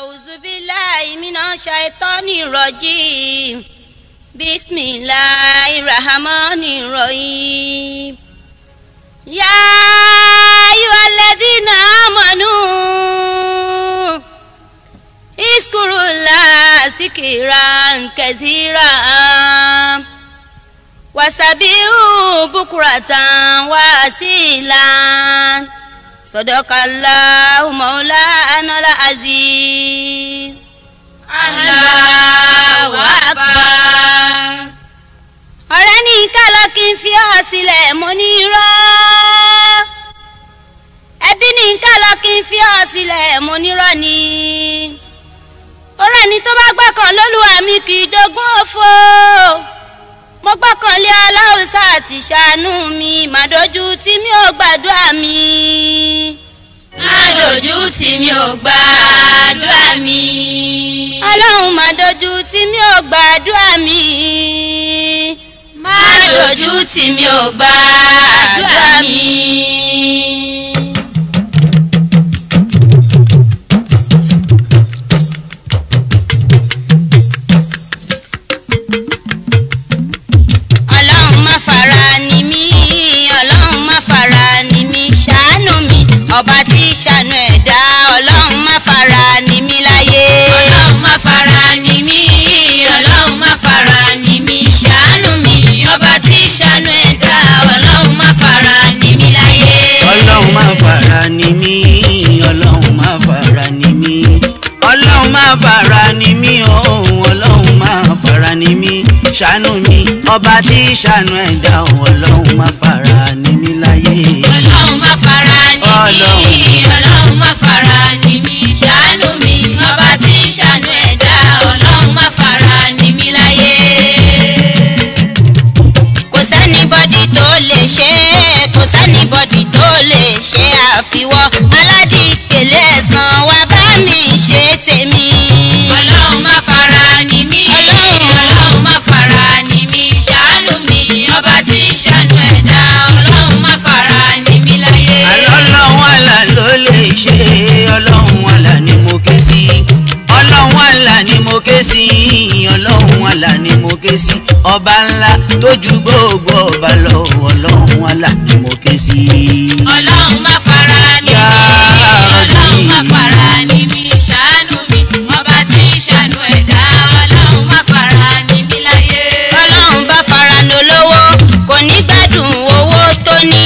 أعوذ بالله من الشيطان الرجيم بسم الله الرحمن الرحيم يا أيها الذين آمنوا اذكروا الله ذكرا كثيرا وسبحوا بكرة وأصيلا صدق الله مولانا العظيم Allahu Akbar. ọ̀rẹ́ ní kálọ̀ kí n fi ọ́ sílẹ̀ mo ní irọ́ ẹbí ní kálọ̀ kí n fi ọ́ sílẹ̀ mo ní irọ́ ni ọ̀rẹ́ ní tó bá gbọ́kàn lólúwa mi kì í jogún òfo mo gbọ́kàn lé aláùsá àti ṣàánú mi màdójú tí mi ò gbàdúrà mi Má dojú tì mí ò gbàdúrà mi. ọlọ́run màdójú tí mi ò gbàdúrà mi Má dojú tì mí ò gbàdúrà mi. ọlọ́run má fara ni mí ọlọ́run má fara ni mí ṣàánú mi ọba tí ṣàánú ẹ̀dá ọlọ́run má fara ni mí láyé. Ọlọ́run má fara ni mí. Ọlọ́run má fara ni mí. Ṣàánú mi. Ọba tí ṣàánú ẹ̀dá. Ọlọ́run má fara ni mí láyé. ọlọ́run má fara ni mí ọlọ́run má fara ni mí ọlọ́run má fara ni mí òun ọlọ́run má fara ni mí ṣàánú mi ọba tí ṣàánú ẹ̀dá ọlọ́run má fara ni mí láyé. Ọlọ́run má fara ni mí. Ọlọ́run. Ọlọ́run má fara ni mí. Ṣàánú mi. Ọba tí ṣàánú ẹ̀dá. Ọlọ́run má fara ni mí láyé. kò sẹ́nibọ́dì tó lè ṣe é kò sẹ́nibọ́dì tó lè ṣe àfiwọ́ aládìpẹ̀lẹ̀ ẹ̀sán wa bá mi ṣe tèmi. Ọlọ́run má fara ni mí. Ọlọ́run. Ọlọ́run má fara ni mí. Ṣàánú mi. Ọba tí ṣàánú ẹ̀dá. Ọlọ́run má fara ni mí láyé. ọlọ́run àlà ló lè ṣe ọlọ́run àlà ni mo ké sí ọlọ́run àlà ni mo ké sí ọlọ́run àlà ni mo ké sí ọba ńlá tó ju gbogbo ọba lọ ọlọ́run àlà ni mo ké sí. Ọlọ́run má fara ni mí. Ya Ọlọ́run má Rabbi. fara ni mí. Ṣàánú mi. Ọba tí ṣàánú ẹ̀dá. Ọlọ́run má fara ni mí láyé. ọlọ́run bá fara ní olówó kò ní gbádùn owó tó ní.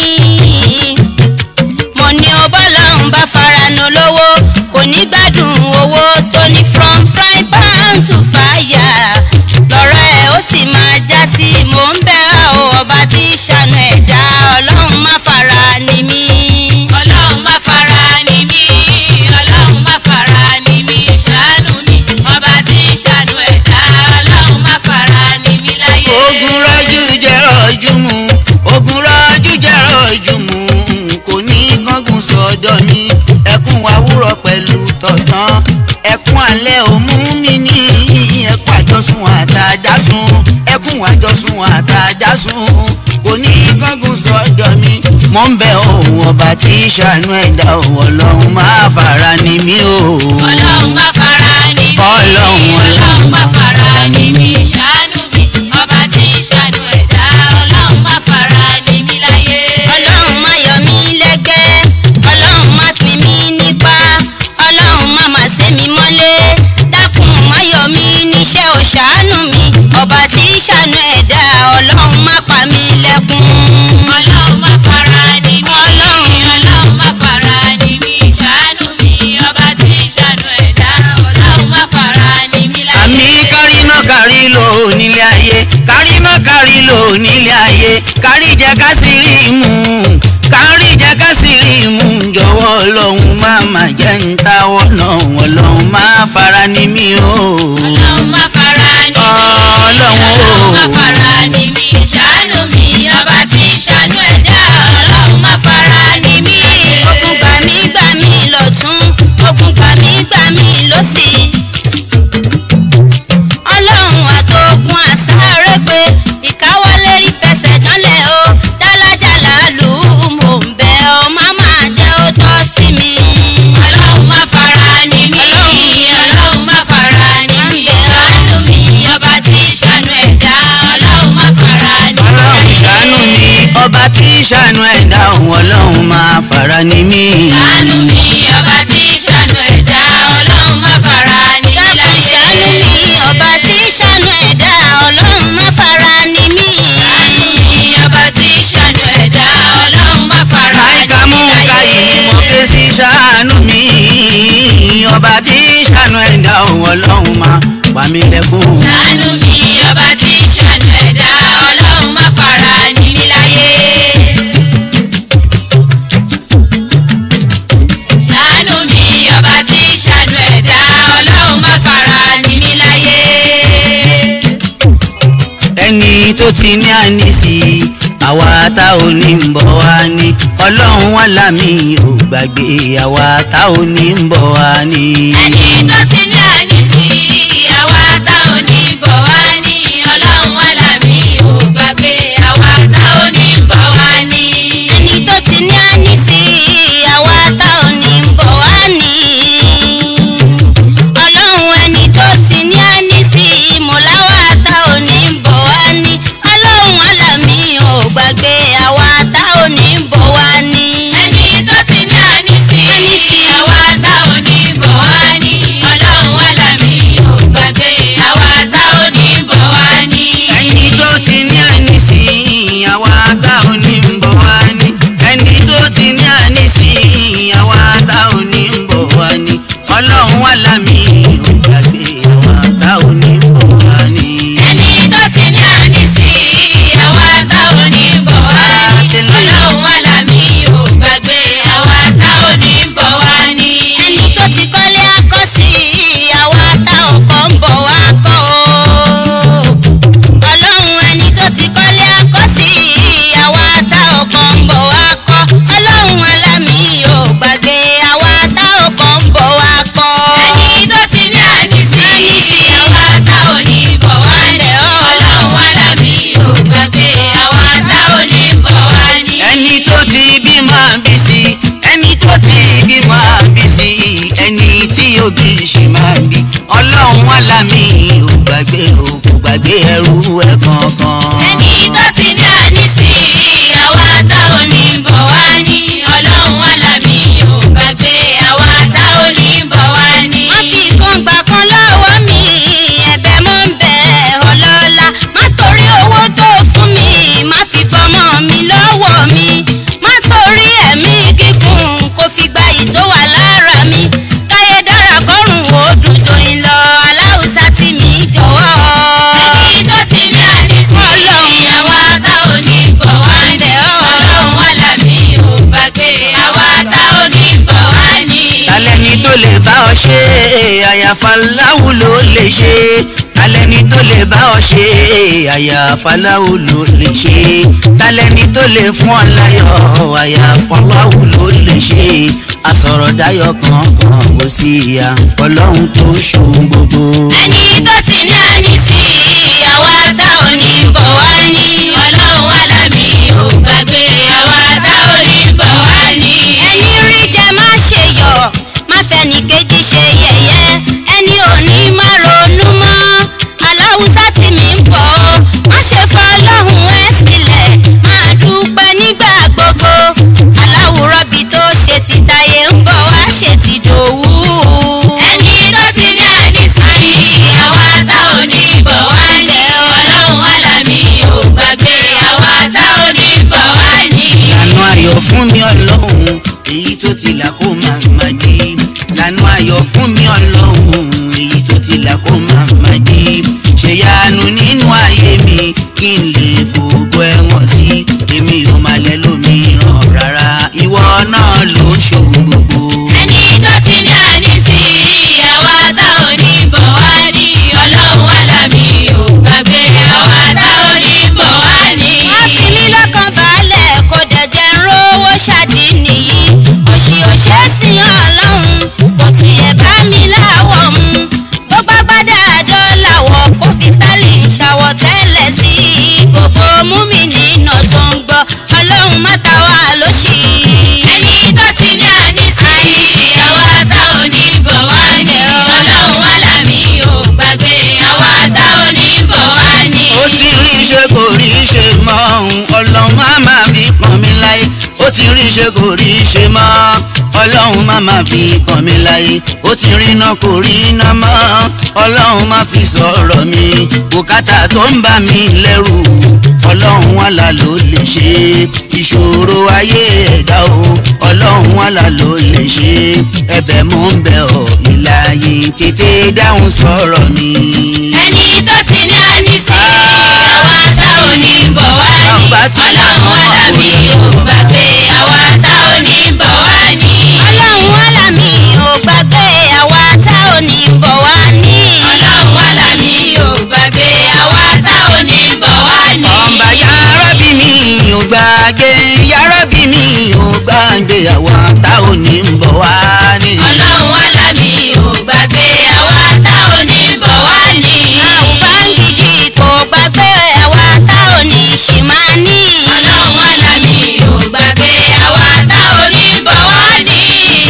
mo ní o bọ́lọ́run bá fara ní olówó kò ní gbádùn owó tó ní from frying pan to fire lọ́rọ̀ ẹ̀ ó sì máa já sí mò ń bẹ̀ ọ́ ọba tí ṣàánú ẹ̀dá ọlọ́run má fara ní mí. Ọlọ́run má fara ni mí. Ọlọ́run má fara ni mí. Ṣàánú mi. Ọba tí ṣàánú ẹ̀dá. Ọlọ́run má fara ni mí láyé. ogun rọ́jú jẹ́ rọ́jú mu ogun rọ́jú jẹ́ rọ́jú mu kò ní kángun sọ́dọ̀ mi ẹkún àwúrọ̀ pẹ̀lú tọ̀sán ẹkún alẹ́ òmú mi ní ẹkún àjọsùn àtàjásùn ẹkún àjọsùn àtàjásùn kò ní kángun sọ́dọ̀ mi mò ń bẹ òun ọba tí ṣàánú ẹ̀dá òun ọlọ́run máa fara ni mí o. Ọlọ́run má fara ni mí. Ọlọ́run, Ọlọ́run má fara ni mí. Ṣàánú mi. Ọba tí ṣàánú ẹ̀dá. Ọlọ́run má fara ni mí láyé. ọlọ́run má yọ mí lẹ́gbẹ́ ọlọ́run má pín mí nípa ọlọ́run má má sé mi mọ́lé dákun má yọ mí níṣẹ́ ò ṣàánú mi ọba tí ṣàánú ẹ̀dá ọlọ́run má pa mí lẹ́kún. Ọlọ́run má fara ni mí. Ọlọ́run. Ọlọ́run má fara ni mí. Ṣàánú mi. Ọba tí ṣàánú ẹ̀dá. Ọlọ́run má fara ni mí láyé. àmì kárí má kárí lò nílé ayé kárí má kárí lò nílé ayé kárí jẹ ká sì rí mú kárí jẹ ká sì rí mú jọ̀wọ́ ọlọ́run má má jẹ́ ń táwọ́ náà ọlọ́run má fara ní mí o. Ọlọ́run má fara ni mí. Ọlọ́run o. Ọlọ́run má fara ni mí. Ṣàánú mi. Ọba tí ṣàánú ẹ̀dá. Ọlọ́run má fara ni mí. ogun gbà mí gbà mí lọ́tún ogun gbà mí gbà mí lọ́sì. ọlọ́run àtògùn àsáré pé ìkáwọ́lé rí fẹsẹ̀ dánlẹ̀ o dálájàlá lù ú mò ń bẹ̀ ọ́ má máa jẹ́ ó tọ́ sí mi. Ọlọ́run má fara ni mí. Ọlọ́run ṣàánú ẹ̀dá òun ọlọ́run máa fara ní mí. ṣàánú mi ọba tí ṣàánú ẹ̀dá ọlọ́run má fara ní mi dákun ṣàánú láyé. mi ọba tí ṣàánú ẹ̀dá ọlọ́run má fara ní mí. ṣàánú mi ọba tí ṣàánú ẹ̀dá ọlọ́run má fara ní Máìkà mú mi ká láyé. yìí mo ké sí ṣàánú mi. Ọba tí ṣàánú ẹ̀dá òun ọlọ́run máa pa mí lẹ́kún. ṣàánú mi ọba tí ṣàánú ẹ̀dá ọlọ́run má fara ní mi láyé. ṣàánú mi ọba tí ṣàánú ẹ̀dá ọlọ́run má fara ní mi láyé. ẹni tó ti ní ànísí àwa tá ò ní ń bọ̀ wá ní ọlọ́run wà lámì ò gbàgbé àwa tá ò ní ń bọ̀ wá ní. ẹni tó ti ní ànísí àwa tá ò ní bọ̀ wá ní ọlọ́run wà lámì ò gbàgbé àwa tá ò ní bọ̀ wá ní. ẹni tó ti ní ànísí àwa tá ò ní bọ̀ wá ní. ọlọ́run ẹni tó ti ní ànísí mọ̀láwá tá ò ní bọ̀ wá ní. ọlọ́run alámì ò gbàgbé àwa tá ò ní bọ̀ wá ní. ẹni tó ti ní ànísí àwa tá ò ní bọ̀ wá ní ọlọ́run wà lámì ò gbàgbé àwa tá ò ní bọ̀ wá ní. ẹni tó ti ní ànísí àwa tá ò ní ń bọ̀ wá ní. ẹni tó ti ní ànísí àwa tá ò ní ń bọ̀ wá ní. ọlọ́run wà lámì ò gbàgbé àwa tá ò ní ń bọ̀ wá ní. ẹni tó ti ní ànísí àwa tá ò ní bọ̀ wá ní ọlọ́run wà lámì ò gbàgbé àwa tá ò ní bọ̀ wá ní. ẹni tó ti kọ́lé akọ́sí àwa tá ò kọ́ ń bọ̀ wá kọ́ o. ọlọ́run ẹni tó ti kọ́lé akọ́sí àwa tá ò kọ́ ń bọ̀ wá kọ́. ọlọ́run alámì ò gbàgbé àwa tá ò kọ́ ń bọ̀ wá kọ́. ẹni tó ti ní ànísí àwa tá ò ní bọ̀ wá ní ọlọ́run wà lámì ò gbàgbé àwa tá ò ní bọ̀ wá ní. ẹni tó ti bí máa bí sí ẹni tó ti bí máa bí sí ẹni tí òbí ṣe máa bí ọlọ́run wà lámì ò gbàgbé ò kò gbàgbé ẹrú ẹ kankan. ẹni tó ti ní ànísí àwa tá ò ní bọ̀ wá ní ọlọ́run wà lámì ò gbàgbé àwa tá ò ní bọ̀ wá ní. má fi kan gbà kan lọ́wọ́ mi ẹ̀bẹ̀ mọ́ ń bẹ̀ ọlọ́lá má torí owó tó fún mi má fi gbọ́mọ mi lọ́wọ́ mi má torí ẹ̀mí gígùn kó fi gba ìtó wà lára mi káyé dára kọ́rùn ó dùn joyin lọ aláùsá tí mi jọ̀wọ́. ẹni tó ti ní ànísí àwa tá ò ní bọ̀ wá ní ọlọ́run wà lámì ò gbàgbé àwa tá ò ní bọ̀ wá ní. talẹ́ni tó lè bá ọ ṣe àyàfà láwù ló lè ṣe talẹ́ni tó lè bá ọ ṣe àyàfà láwù ló lè ṣe talẹ́ni tó lè fún ọ láyọ̀ àyàfà láwù ló lè ṣe àsọ̀rọ̀ dáyọ̀ kankan kò sí ìyá ọlọ́run tó ṣòun gbogbo. ẹni tó ti ní ànísí àwa tá ò ní bọ̀ wá ní ọlọ́run wà lámì ò gbàgbé àwa tá ò ní bọ̀ wá ní. ẹni rí jẹ má ṣe yọ̀ má fẹ́ni kejì ṣe yẹ̀yẹ́ ẹni òní má ronú mọ́ aláwùsá tí mi ń bọ̀ ọ́ má ṣe fọ́ ọlọ́run ẹ sílẹ̀ máa dúpẹ́ nígbà gbogbo aláwùrọ̀bì tó ṣe ti tayé ń bọ̀ wá ṣe ti dòwú. ẹni tó ti ní ànísí àwa tá ò ní bọ̀ wá ní ọlọ́run wà lámì ò gbàgbé àwa tá ò ní bọ̀ wá ní. lànà ayọ̀ fún mi ọlọ́run èyí tó ti là kó máa má di lànà ayọ̀ fún mi ọlọ́run èyí tó ti là kó máa má di ṣèyanu nínú ayé mi kí n lè fò ti rí ṣe kò rí ṣe mọ́ ọlọ́run má má fi kàn mí láyé ó ti rí iná kò rí iná mọ́ ọlọ́run má fi sọ̀rọ̀ mi bùkátà tó ń bà mí lẹ́rù ọlọ́run wàlà ló lè ṣe ìṣòro ayé ẹ̀dá o ọlọ́run wàlà ló lè ṣe ẹ̀bẹ̀ mò ń bẹ̀ ọ́ ìlàyé tètè dáhùn sọ̀rọ̀ mi. ẹni tó ti ní àní sí àwa tá ò ní bọ̀ wá ní ọlọ́run alábí ò gbàgbé àwa tá ò ní bọ̀ wá ní. ọlọ́run wàlà mi ò gbàgbé àwa tá ò ní bọ̀ wá ní. ọlọ́run alábí ò gbàgbé àwa tá ò ní bọ̀ wá ní. ọba yàrábì mi ò gbàgbé yàrábì mi ò gbàgbé àwa tá ò ní bọ̀ wá ní. ọlọ́run alábí ò gbàgbé àwa tá ò ní bọ̀ wá ní. àwùbáǹgìjì kò gbàgbé àwa tá ò ní ṣì máa ní. ọlọ́run alábí ò gbàgbé àwa tá ò ní bọ̀ wá ní.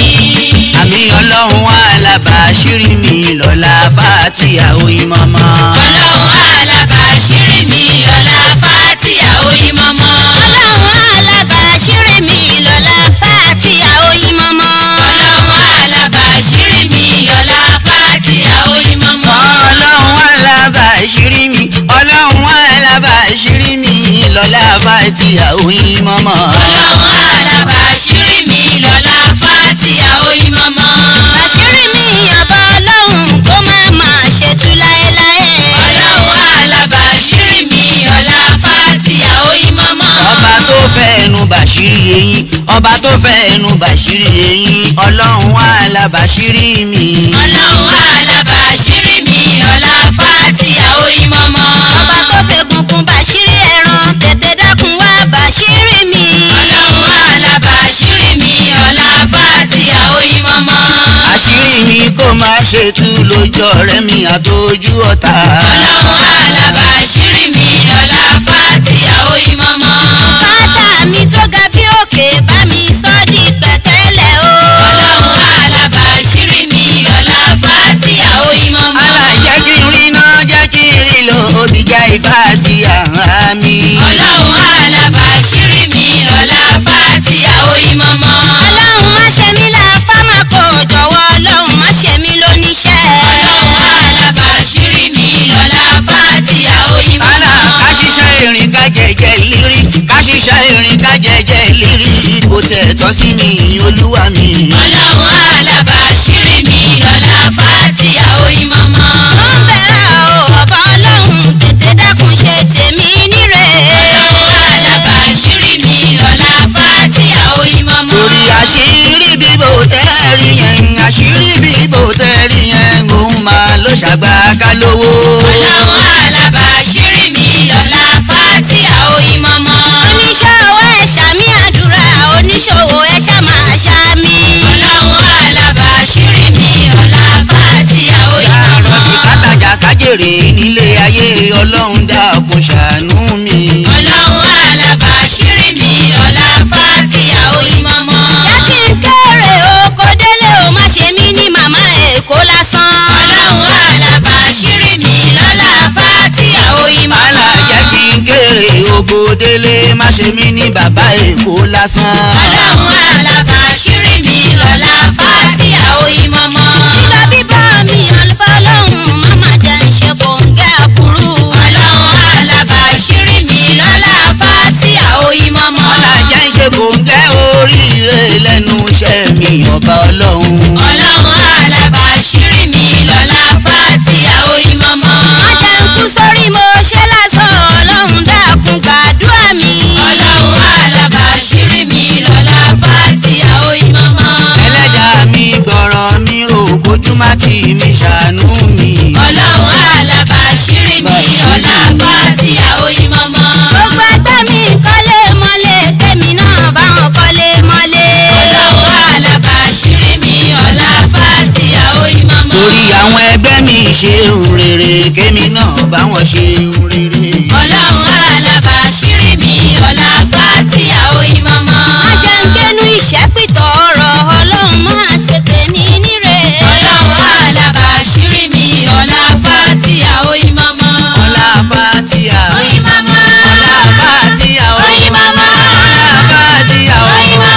àmì ọlọ́run alábàáṣírí mi lọ́la fàtíà oyin mọ́mọ́. ọlọ́run alábàáṣírí mi ọlá fàtíà oyin mọ́mọ́. ọlọ́run alábàáṣírí mi lọ́la fàtíà oyin mọ́mọ́. ọlọ́run alábàáṣírí mi ọlá fàtíà oyin mọ́mọ́. ọlọ́run alábàáṣírí mi ọlọ́run alábàáṣírí mi lọ́la fàtíà oyin mọ́mọ́. ọlọ́run alábàáṣírí mi lọ́lá fàtíà oyin mọ́mọ́. àṣírí mi ọba ọlọ́run kó má máa ṣètú láéláé. ọlọ́run alábàáṣírí mi ọlá fàtíà oyin mọ́mọ́. ọba tó fẹ́ ẹnu bàṣírí eyín ọba tó fẹ́ ẹnu bàṣírí eyín ọlọ́run alábàáṣírí mi. ọlọ́run alábàáṣírí mi ọlá fàtíà oyin mọ́mọ́. ọba tó fẹ́ gungun bàṣírí ẹran tètè dákun wá bàṣírí mi. ọlọ́run alábàáṣírí mi ọlá fàtíà oyin mọ́mọ́. àṣírí mi kó má ṣe tú lójú ọ̀rẹ́ mi àtọ́jú ọ̀tá. ọlọ́run alábàáṣírí mi ọlá fàtíà oyin mọ́mọ́. bàtà mi tó ga bí òkè bá mi sọ́ di pẹ̀tẹ́lẹ̀ o. ọlọ́run alábàáṣírí mi ọlá fàtíà oyin mọ́mọ́. alájẹ́ kí n rí náà jẹ́ kí n rí lò ó ti jẹ́ ifá àti àhá mi. ọlọ́run alábàáṣírí mi ọlá fàtíà oyin mọ́mọ́. ọlọ́run má ṣe mí láfá má kó jọ̀wọ́ ọlọ́run má ṣe mí lóníṣẹ́. ọlọ́run alábàáṣírí mi ọlá fàtíà oyin Àlà mọ́mọ́. ká ṣiṣẹ́ irin ká jẹjẹ lírí ká ṣiṣẹ́ irin ká jẹjẹ lírí kò tẹ̀ tọ́ sí mi olúwa mi. ọlọ́run alábàáṣírí mi ọlá fàtíà oyin mọ́mọ́. ó ń bẹ̀rẹ̀ o ọba ọlọ́run tètè dákun ṣe tèmi níre. ọlọ́run alábàáṣírí mi ọlá fàtíà oyin mọ́mọ́. torí àṣírí bíbò tẹ́rì yẹn àṣírí bíbò tẹ́rì yẹn òun máa ló ṣàgbà ká lówó. ọlọ́run alábàáṣírí mi ọlá fàtíà oyin mọ́mọ́. oníṣòwò ẹ̀ ṣàmì àdúrà oníṣòwò ẹ̀ ṣàmà ṣàmì. ọlọ́run alábàáṣírí mi ọlá fàtíà oyin láàárọ̀ bí mọ́mọ́. kátàjà kájèrè nílé ayé ọlọ́run dákun ṣàánú mi. ọlọ́run alábàáṣírí mi ọlá fàtíà oyin mọ́mọ́. láti ń kéré oko délé o má ṣe mí ní màmá èkó lásán. ọlọ́run alábàáṣírí mi lọ́lá fàtíà oyin mọ́mọ́. alájẹ́ kí n kéré ogo délé má ṣe mí ní bàbá èkó lásán. ọlọ́run alábàáṣírí mi lọ́lá fàtíà oyin mọ́mọ́. nígbà bíbá mi àlùfáà ọlọ́run má má jẹ́ ń ṣe kòǹgẹ́ àbúrú. ọlọ́run alábàáṣírí mi lọ́lá fàtíà oyin mọ́mọ́. alájẹ́ ń ṣe kòńgẹ́ oríire lẹ́nu iṣẹ́ mi ọba ọlọ́run. ọlọ́run alábàáṣírí mi lọ́lá fàtíà oyin mọ́mọ́. má jẹ́ ń kú sórí mo ṣe lásán ọlọ́run dákun gbàdúrà mi. ọlọ́run alábàáṣírí mi lọ́lá fàtíà oyin mọ́mọ́. ẹlẹ́dàá mi gbọ́rọ̀ mi rò kójú má tì mí ṣàánú mi. ọlọ́run alábàáṣírí mi lọ́lá fàtíà oyin mọ́mọ́. gbogbo ẹgbẹ́ mi kọ́lé mọ́lé tèmi náà bá wọn kọ́lé mọ́lé. ọlọ́run alábàáṣírí mi lọ́lá fàtíà oyin mọ́mọ́. torí àwọn ẹgbẹ́ mi ṣe ń rere kémi náà bá wọn ṣe ń rere. ọlọ́run alábàáṣírí mi lọ́lá fàtíà oyin mọ́mọ́. má jẹ́ ń gbénú ìṣẹ́pìtọ̀ ọ̀rọ̀ ọlọ́run máa ṣe tèmi níre. ọlọ́run alábàáṣírí mi lọ́lá fàtíà oyin mọ́mọ́. ọlá fatia oyin mọ́mọ́. ọlá fatia oyin mọ́mọ́. ọlá fatia oyin mọ́mọ́.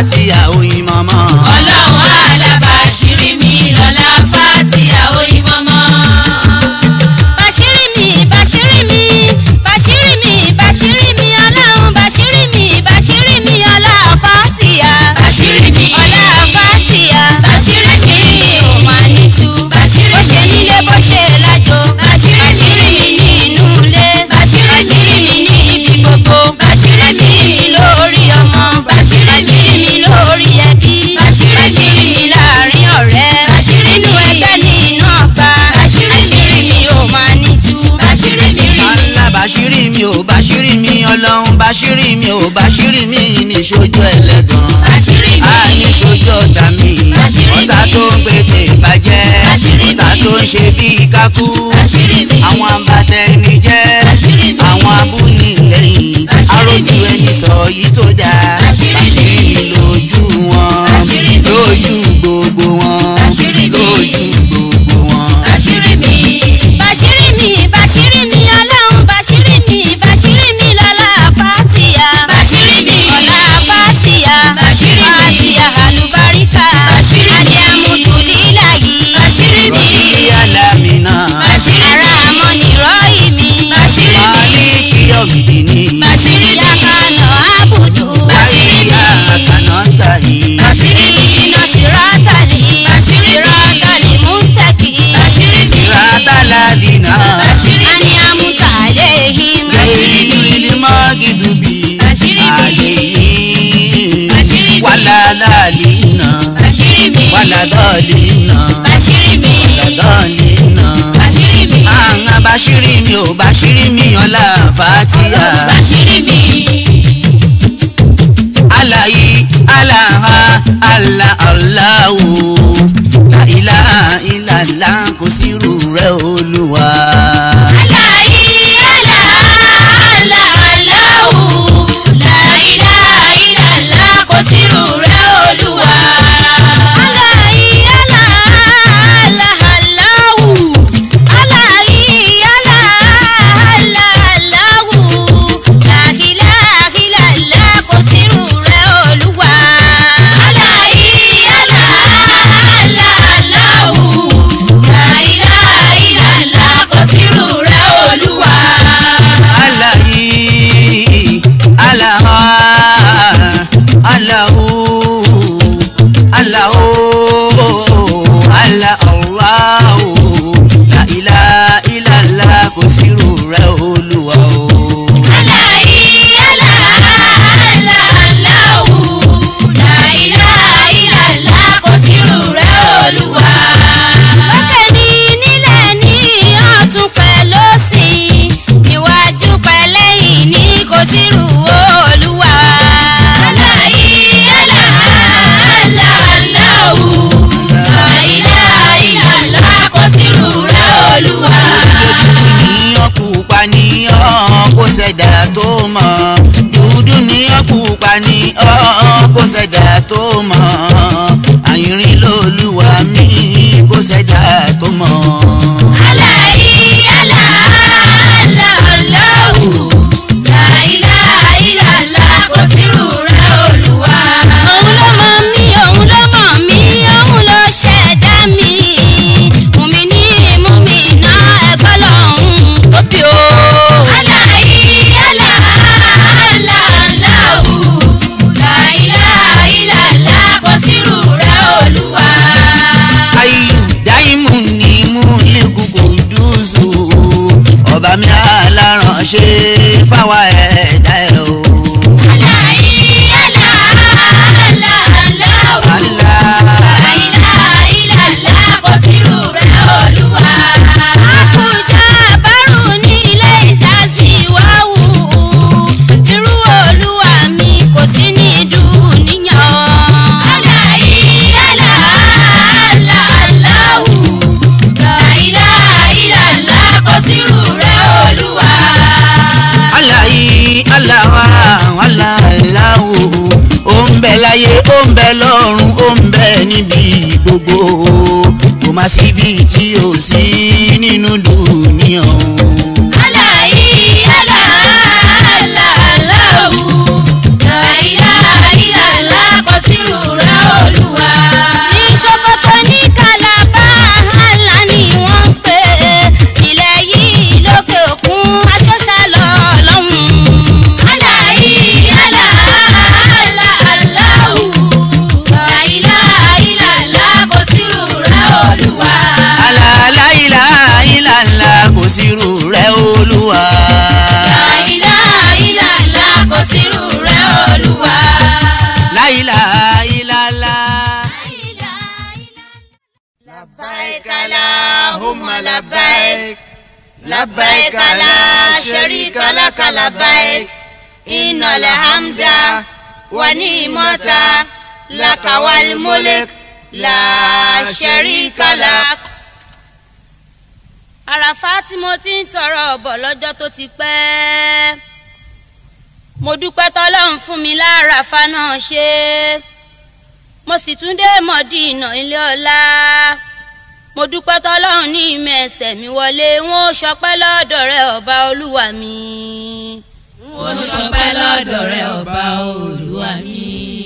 fàtíà oyin mọ́mọ́. ọlọ́run alábàṣírí mi lọ́la fàtíà oyin mọ́mọ́. Bàṣírí mi, bàṣírí mi, bàṣírí mi, bàṣírí mi, ọlọ́run bàṣírí mi, bàṣírí mi, ọlá fàtíà. Bàṣírí mi. Ọlá fàtíà. Bàṣírí mi. Bàṣírí mi ò máa ní tú. Bàṣírí Bó ṣe mi. nílé bó ṣe lájò. Bàṣírí mi. Bàṣírí mi ní inú ilé. Bàṣírí mi. Bàṣírí mi ní ibi gbogbo. Bàṣírí mi. mi lórí ọmọ. Bàṣírí mi. mi lórí ẹbí. Bàṣírí mi. mi láàrin ọ̀rẹ́. Bàṣírí Nínú mi. ẹgbẹ́ nínú ọgbà. Bàṣírí mi. mi ò máa ní tú. Bàṣírí mi. Allah bàṣírí mi ò bàṣírí mi ọlọ́run bàṣírí mi ò bàṣírí mi ní ṣojú ẹlẹ́gàn. Bàṣírí mi. a ní ṣojú ọ̀tá mi Bàṣírí ọ̀tá mi. tó ń pèpè bàjẹ́ Bàṣírí ọ̀tá mi. tó ń ṣe bíi kákú Bàṣírí mi. àwọn àbàtẹni jẹ́ Bàṣírí mi. àwọn abúnilẹ́yìn Bàṣírí arójú mi. ẹni sọ yìí tó dáa Bàṣírí mi. mi lójú wọn Bàṣírí mi. lójú gbogbo wọn Bàṣírí mi. lójú gbogbo wọn. Bàṣírí mi. Bàṣírí mi, bàṣírí mi, ọlọ́run bàṣírí mi, bàṣírí mi lọ́la fàtíà. Bàṣírí mi. Ọlá fàtíà. Bàṣírí mi. Fàtíà àlùbáríkà. Bàṣírí mi. Alẹ́ àmútùlílà yìí. Bàṣírí mi. rọ̀bì alámìnà Bàṣírí Ara mi. àmọ́ nìrọ̀ ìmí. Bàṣírí mi. máàlìkì ọ̀mìdì ní Bàṣírí mi. Yàkànà àbùdù. Bàṣírí mi. àkànà tàyè. Bàṣírí mi. Iná sírátàlì. Bàṣírí mi. Sírátàlì mústẹ̀kì. Bàṣírí mi. Rátàládìnà Bàṣírí Ani mi. amútàlẹ́hìn. Bàṣírí mi. lẹ́yìn mọ́gìdùbí Bàṣírí mi. àlẹ́yìn Bàṣírí mi. wàládàlínà Bàṣírí mi. wàládọ́línà Bàṣírí mi. wàládọ́línà. Bàṣírí mi. àwọn bàṣírí mi ò bàṣírí mi ọlá fàtíà. Bàṣírí mi. alayi alaha ala aláwo la ilaha illallah kò sírù rẹ̀ olúwa. Aláyí àlá àlá aláwù. Láìlá ìlàlá kò sírù rẹ̀ olúwa. Aláì alá alá aláwù. Aláì alá alá aláwù. Láhìláhìlálá kò sírù rẹ̀ Olúwa. Aláyí àlá àlá aláwù. Láìlá ìlàlá kò sírù rẹ̀ olúwa. alayi alaha alahu alahu ala allahu la ilaha illallah kò sírù rẹ̀ olúwa o. Aláyí àlá àlá aláwù. Láìlá ìlàlá kò sírù rẹ̀ olúwa. Lókè ní nílẹ̀ ní ọ̀tún pẹ̀lú òsì. Níwájú pẹ̀lẹ́yìn ní kò sírù Olúwa. Aláyí àlá àlá aláwù. Láìlá ìlàlá kò sírù rẹ̀ olúwa. níyàn pupa níyàn kó ṣẹ̀dá tó mọ̀ dúdú níyàn pupa níyàn kó ṣẹ̀dá tó mọ̀ àyìnrín lolúwa mi kó ṣẹ̀dá tó mọ̀. Aláyí àlá àlá aláwù. Láìlá ìlàlá kò sírù rẹ̀ olúwa. Òun ló mọ̀ mí, òun ló mọ̀ mí, òun ló ṣẹ̀dá mi. Mùmí ní mùmí náà ẹ̀kọ́ lọ́hùn tóbi o. Aláyí àlá àlá aláwù. Láìlá ìlàlá kò sírù rẹ̀ olúwa. ayù dáìmù ni mú lẹ́kùkù dùzù ọba mi aláránṣẹ́ fáwa ẹ̀dá ẹ̀ o. Aláyí àlá àlá aláwù. Allah. Láìlá ìlàlá kò sírù rẹ̀ olúwa. Àkùjá bárù ní ilé ìdásí wá wù. Irú olúwa mi kò sí ní dùníyàn. Aláyí àlá àlá aláwù. Láìlá ìlàlá kò sírù rẹ̀ olúwa. aláyí aláwa aláìláwo ó ń bẹ láyé ó ń bẹ lọ́run ó ń bẹ níbi gbogbo kò má síbi tí ò sí nínú dùníyàn. Aláyí àlá àlá aláwù. Láìlá ìlàlá kò sírù اللهم لبيك لبيك لا شريك لك لبيك إن الحمد ونعمة لك والملك لا شريك لك àràfá tí mo ti ń tọrọ ọbọ lọ́jọ́ tó ti pẹ́ mo dúpẹ́ tọ́lọ́run fún mi láràfá náà ṣe mo sì tún dé mọ̀dínà ilé ọlá mo dúpẹ́ tọ́lọ́run ní ìmọ̀ ẹsẹ̀ mi wọlé wọn ò ṣọpẹ́ lọ́dọ̀ rẹ ọba olúwa mi. mo ṣọpẹ́ lọ́dọ̀ rẹ ọba olúwa mi.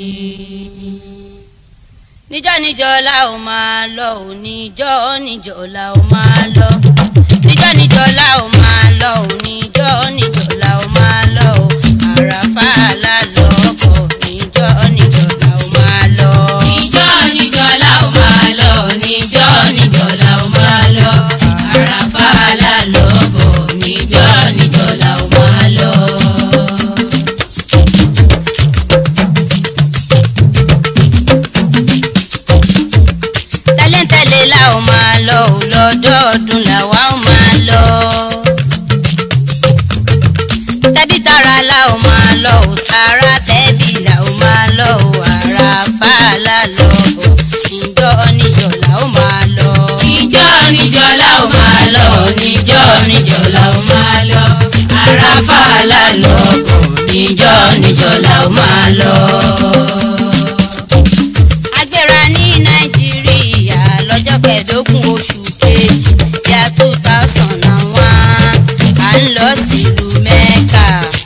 níjọ́ níjọ́ la ó máa lọ ò níjọ́ níjọ́ la ó máa lọ níjọ́ níjọ́ la ó máa lọ ò níjọ́ níjọ́ la ó máa lọ ò àràfà lálọ́ ọkọ̀ níjọ́ níjọ́ la ó máa lọ. níjọ́ níjọ́ la ó máa lọ níjọ́ níjọ́ la ó máa lọ àràfà lálọ́ bọ̀ níjọ́ níjọ́ la ó máa lọ. tẹ́lẹ̀tẹ́lẹ̀ la ó máa lọ ò lọ́dọọdún làwa ó máa lọ. tẹ́bí tara la ó máa lọ ò tara tẹ́bí la ó máa lọ ò àràfà lálọ́ ò níjọ́ níjọ́ la ó máa lọ. níjọ́ níjọ́ la ó máa lọ níjọ́ níjọ́ la ó máa lọ àràfà lálọ́ bọ̀ níjọ́ níjọ́ la ó máa lọ. agbéra ní nàìjíríà lọ́jọ́ kẹẹ̀ẹ́dógún oṣù kejì yá two thousand and one à ń lọ sílùú mẹ́kà.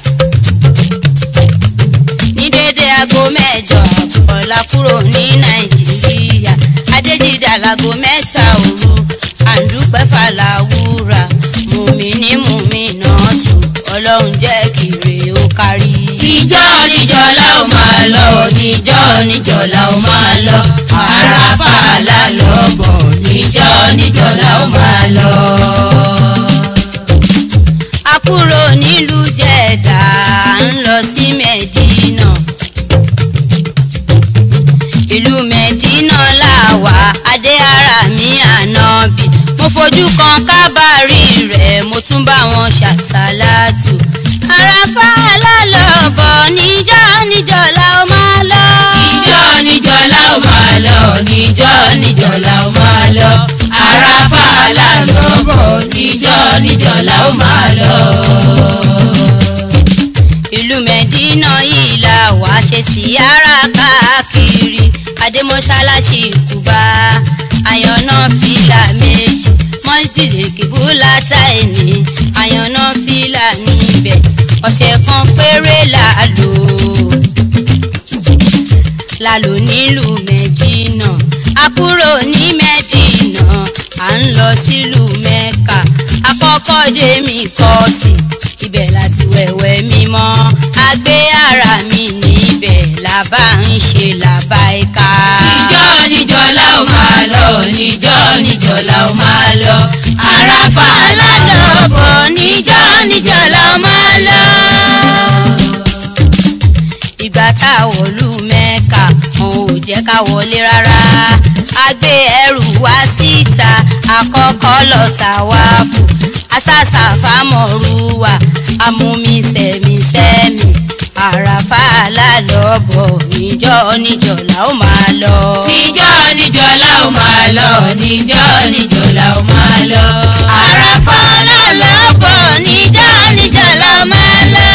ní déédéé aago mẹ́jọ àbọ̀ la kúrò ní nàìjíríà adéjìdá láago mẹ́ta òru àǹdúpẹ́ fàlàwúrà mùmíní mùmínà tù ọlọ́run jẹ́ kiri ó kárí. níjọ́ níjọ́ la ó máa lọ níjọ́ níjọ́ la ó máa lọ àràfà lálọ́ bọ̀ níjọ́ níjọ́ la ó máa lọ. a kúrò nílùú jẹ̀dá ń lọ sí mẹ́dínà ìlú mẹ́dínà làwà adé ara mi ànábì mo fojú kan kábàárì rẹ̀ mo tún bá wọn ṣàṣàlátù àràfà lálọ́bọ̀ níjọ́ níjọ́ la ó máa lọ. níjọ́ níjọ́ la ó máa lọ níjọ́ níjọ́ la ó máa lọ àràfà lálọ́ bọ̀ níjọ́ níjọ́ la ó máa lọ. ìlú mẹ́dínà yìí la wà ṣe síyára káàkiri adémọ́ṣáláṣí kùbá àyànná fìlà méjì mọ́sídìrì kìbúlà táìní àyànná fìlà níbẹ̀ ọ̀sẹ̀ kan péré la lò la lò nílùú mẹ́dínà a kúrò ní mẹ́dínà à ń lọ sílùú mẹ́kà àkọ́kọ́ dé mi kọ́ sí ibẹ̀ láti wẹ̀wẹ̀ mímọ́ a gbé ara mi níbẹ̀ làbá ń ṣe làbá ẹ̀ka. níjọ́ níjọ́ la ó máa lọ níjọ́ níjọ́ la ó máa lọ àràfà lálọ́ bọ̀ níjọ́ níjọ́ la ó máa lọ. ìgbà tá a wọ̀lú mẹ́ka wọn ò jẹ́ ká wọlé rárá a gbé ẹrù wá síta àkọ́kọ́ lọ tàwáàfù asásà fámọ̀rúwà amúmi sẹ̀mísẹ́mì àràfà lálọ́bọ̀ níjọ́ níjọ́ la ó máa lọ. níjọ́ níjọ́ la ó máa lọ níjọ́ níjọ́ la ó máa lọ àràfà lálọ́ bọ̀ níjọ́ níjọ́ la ó máa lọ.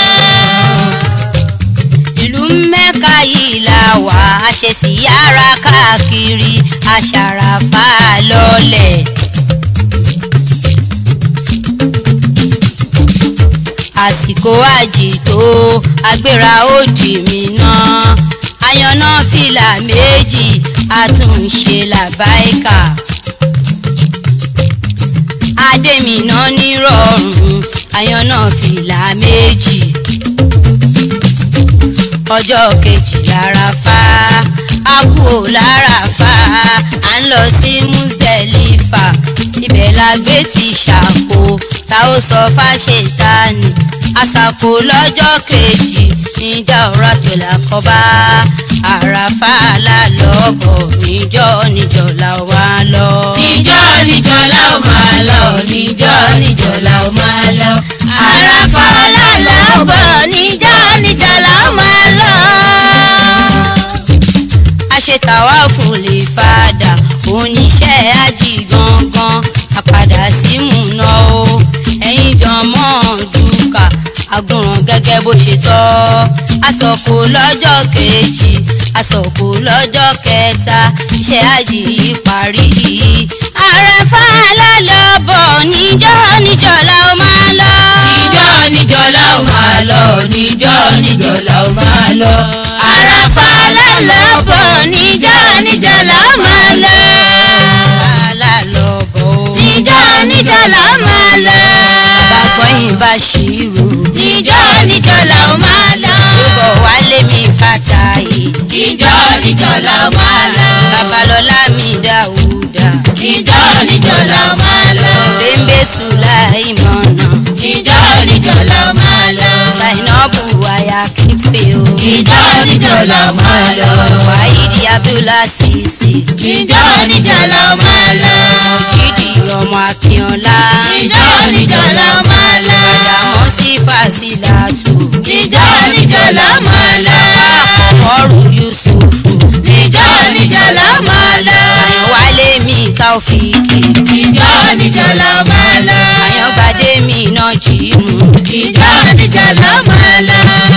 ìlú mẹ́ka yìí la wà á ṣe síyára káàkiri aṣàràfà lọ́lẹ̀. àsìkò àjì tó agbéra ó dì mí náà àyànná fìlà méjì àtúnṣe làbáìkà adémínà nírọ̀rùn àyànná fìlà méjì ọjọ́ kejì àràfà a kú ò láràfà à ń lọ sí Muzdalifa ibẹ̀ la gbé ti ṣàkó ta ó sọ fáṣetánì àṣàkó lọ́jọ́ kejì níjà ọ̀rọ̀ tó là kọ́bá àràfà lálọ́bọ̀ níjọ́ níjọ́ là wá lọ. níjọ́ níjọ́ la ó máa lọ. àràfà lálọ́bọ̀ níjọ́ níjọ́ la ó máa lọ. àṣetàwa fún lè padà oníṣẹ́ ají gangan àpàdà sí múná o ẹ̀yin jọmọ́ dùkà àgùnràn gẹ́gẹ́ bó ṣe tọ́ àsọ̀kò lọ́jọ́ kejì àsọ̀kò lọ́jọ́ kẹta iṣẹ́ ají yìí parí àràfà lálọ́bọ̀ níjọ́ níjọ́ la ó máa lọ. níjọ́ níjọ́ la ó máa lọ. níjọ́ níjọ́ la ó máa lọ. àràfà lálọ́bọ̀ níjọ́ níjọ́ la ó máa lọ. lálọ́bọ̀ níjọ́ níjọ́ la ó máa lọ. bàgbọ́yìn bá ṣírò níjọ́ níjọ́ la ó máa lọ. ṣùgbọ́n wálé mi fàtàyè níjọ́ níjọ́ la ó máa lọ. babalọ́lá mi dáúdà níjọ́ níjọ́ la ó máa lọ. bẹ́ńbẹ́ sùláìmọ̀nà níjọ́ níjọ́ la ó máa lọ. zainabu aya kípe o. níjọ́ níjọ́ la ó máa lọ. wáyídì abdullah sisi. níjọ́ níjọ́ la ó máa lọ. jídì ọmọ akínọlá. níjọ́ níjọ́ la ó máa lọ. àdàmọ́ sí fásilàtù. níjọ́ níjọ́ la ó máa lọ. ọrù yusufu. níjọ́ níjọ́ la ó máa lọ. àyànwálé mi káfíìkì. níjọ́ níjọ́ la ó máa lọ. àyàngbádé mi náà jí mu. níjọ́ níjọ́ la ó máa lọ.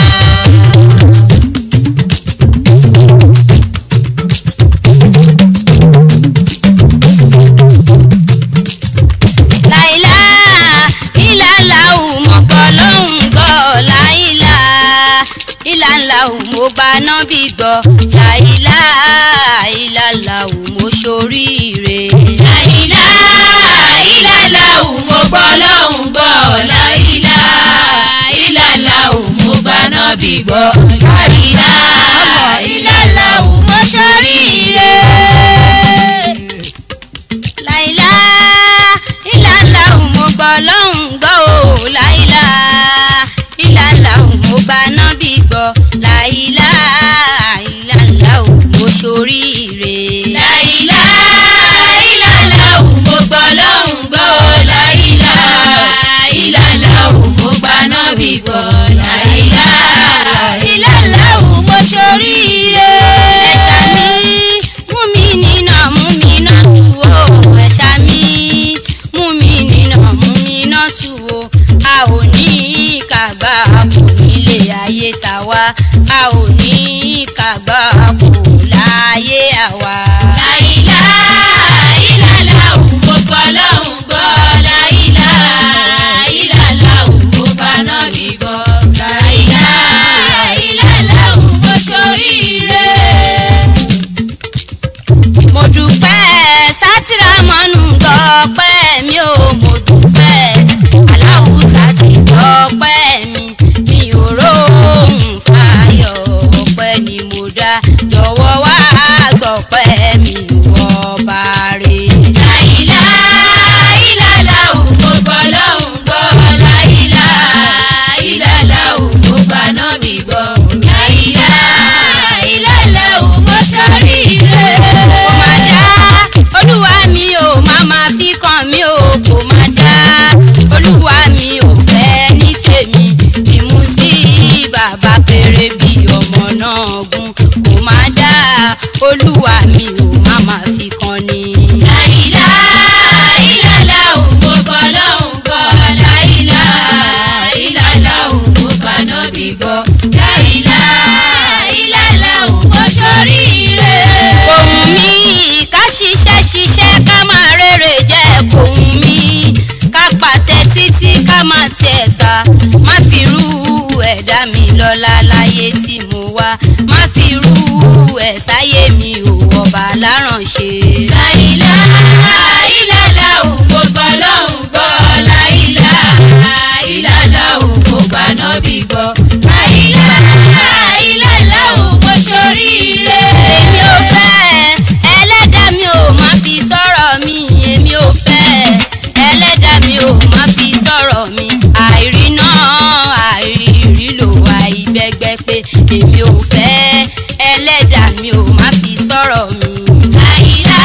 láìlá ìlàlá òmùgbọ́ lọ́hùn gbọ́ láìlá ìlàlá òmùgbà náà bí gbọ́ láìlá ìlàlá òmùsóríire. láìlá ìlàlá òun mo gbọ́ lọ́hùn gbọ́ láìlá ìlàlá òun mo gbà náà bí gbọ́ láìlá ìlàlá òun mo ṣoríire. láìlá ìlàlá òmùgbọ́ lọ́hùn gbọ́ ò láìlá ìlàlá òmùgbà náà bí gbọ́ láìlá ìlàlá òmùsóríire. láìlá ìlàlá òun mo gbọ́ lọ́hùn gbọ́ láìlá ìlàlá òun mo gbà náà bí gbọ́ láìlá ìlàlá òun mo ṣoríire. ẹ̀ṣà mi mú mi nínà mú mi náà tù ó ẹ̀ṣà mi mú mi nínà mú mi náà tù ó a ò ní kàgbá kò nílé ayé tàwa a ò ní kàgbá kò láyé àwa. láìlá ìlàlá òun mo gbọ́ lọ́hùn gbọ́ láìlá ìlàlá òun mo bá náà bí gbọ́ láìlá ìlàlá òun mo ṣoríire. mo dúpẹ́ sátìrà mọ́nù gbọ́pẹ́ mi ò mo dúpẹ́ aláwùsá ti gbọ́pẹ́ mi mi ò róhùn fáyọ̀ ọpẹ́ ni mo dá jọ̀wọ́ wá gbọ́pẹ́ mi ọba rè. láìlá ìlàlá òun mo gbọ́ lọ́hùn gbọ́ láìlá ìlàlá òun mo bá náà bí gbọ́ láìlá ìlàlá òun mo ṣoríire. kò má dá olúwa mi ò má má fi kàn mí ò kò má dá olúwa mi ò fẹ́ ní tèmi ìmú sí bàbá péré bí ọmọ náà gún kò má dá olúwa mi ò má má fi kàn ní. láìlá ìlàlá òun mo gbọ́ lọ́hùn gbọ́ láìlá ìlàlá òun mo bá náà bí gbọ́ láìlá ìlàlá òun mo ṣoríire. Kòhùn mi ká ṣiṣẹ́ ṣiṣẹ́ ká máa rere jẹ́ kòhùn mi ká pàtẹ títí ká máa tiẹ̀ ta má fi rú ẹ̀dá mi lọ́la láyé tí mo wá má fi rú ẹ̀ sáyé mi ò ọba láránṣẹ́. láìlá ìlàlá òun mo gbọ́ lọ́hùn gbọ́ láìlá ìlàlá òun mo bá náà bí gbọ́ láìlá ìlàlá òun mo ṣoríire. èmi ò fẹ́ ẹlẹ́dàá mi ò má fi sọ̀rọ̀ mi èmi ò fẹ́ ẹlẹ́dàá mi ò má fi sọ̀rọ̀ mi àìrí náà àìrí lò àìbẹ́gbẹ́ pé èmi ò fẹ́ ẹlẹ́dàá mi ò má fi sọ̀rọ̀ mi. láìlá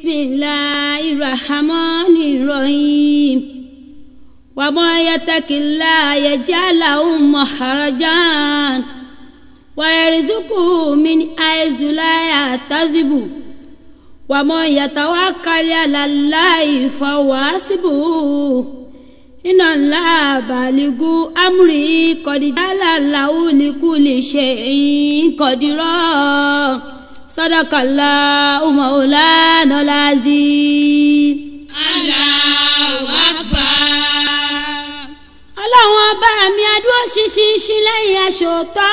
bisimilahi rahmani rahim wàmọ́ yatakila yẹjálàhùn maharajan wàyẹrìsùkù min àìsùláyà tazibu wàmọ́ yàtàwákàlì àlàláì fọwọ́sibù iná ńlá bàlígù amúrí kọ̀díjálà làwọn oníkùlì ṣe kọ̀dírọ̀ sọ́dọ̀kàlà ọmọọ̀lá nọ́lázì. Allahu Akbar. ọlọ́run ọba mi adúró ṣinṣin lẹ́yìn aṣòótọ́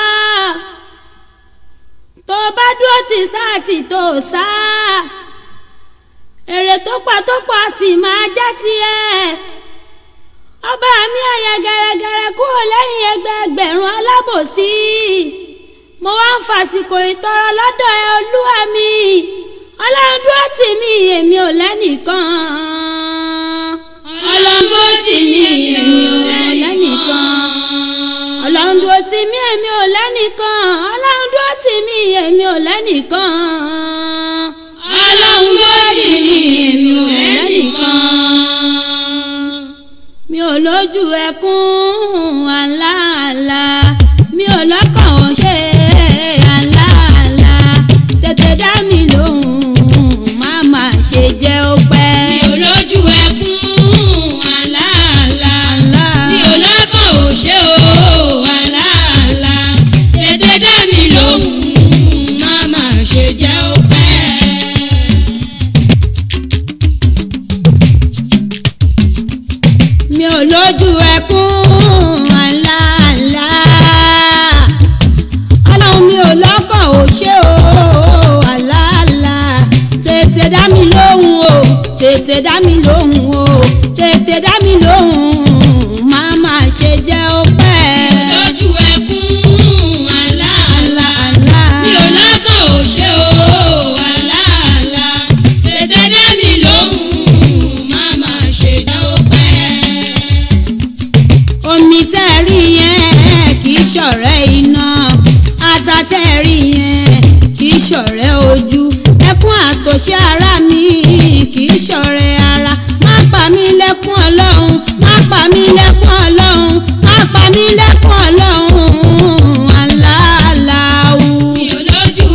tó bá dúró tì sáà tì tó sá èrè tó pa tó pa sì máa já sí ẹ ọba mi àyà gẹ̀rẹ́gẹ̀rẹ́ kúrò lẹ́yìn ẹgbẹẹgbẹ̀rún alábòsí mo wá ń fàsìkò ìtọrọ lọ́dọ̀ ẹ olúwa mi ọlọ́run dúró tì mí èmi ò lẹ́nìkan ọlọ́run dúró tì mí èmi ò lẹ́nìkan ọlọ́run dúró tì mí èmi ò lẹ́nìkan ọlọ́run dúró tì mí èmi ò lẹ́nìkan Ọlọ́run dúró tì mí, èmi ò lẹ́nìkan. mi ò lójú ẹkún àlàálà mi ò lọ́kàn ò ṣe àlàálà tètè dá mi lóhùn má má ṣe jẹ́ ó pẹ́. Mi ò lójú ẹkún àlàálà. Mi ò lọ́kàn ò ṣe o àlàálà. Tètè dá mi lóhùn, má má ṣe jẹ́ ó pẹ́. mi ò lójú ẹkún àlàálà ọlọ́run mi ò lọ́kàn ò ṣe o àlàálà tètè dá mi lóhùn o tètè dá mi lóhùn o tètè dá mi lóhùn má má ṣe jẹ́ ó pẹ́. Lójú ẹkún àlàálà. Mi ò lọ́kàn ò ṣe o àlàálà. Tètè dá mi lóhùn, má má ṣe jẹ́ ó pẹ́. omi tẹ́ ẹ rí yẹn kì í ṣọ̀rẹ́ iná ata tẹ́ ẹ rí yẹn kì í ṣọ̀rẹ́ ojú ẹkún àtòṣe ara mi kì í ṣọ̀rẹ́ ara má pa mí lẹ́kún ọlọ́run má pa mí lẹ́kún ọlọ́run má pa mí lẹ́kún ọlọ́run aláàláwù. Mi ò lójú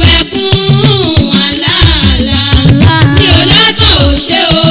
ẹkún àlàálà. Mi ò lọ́kàn ò ṣe o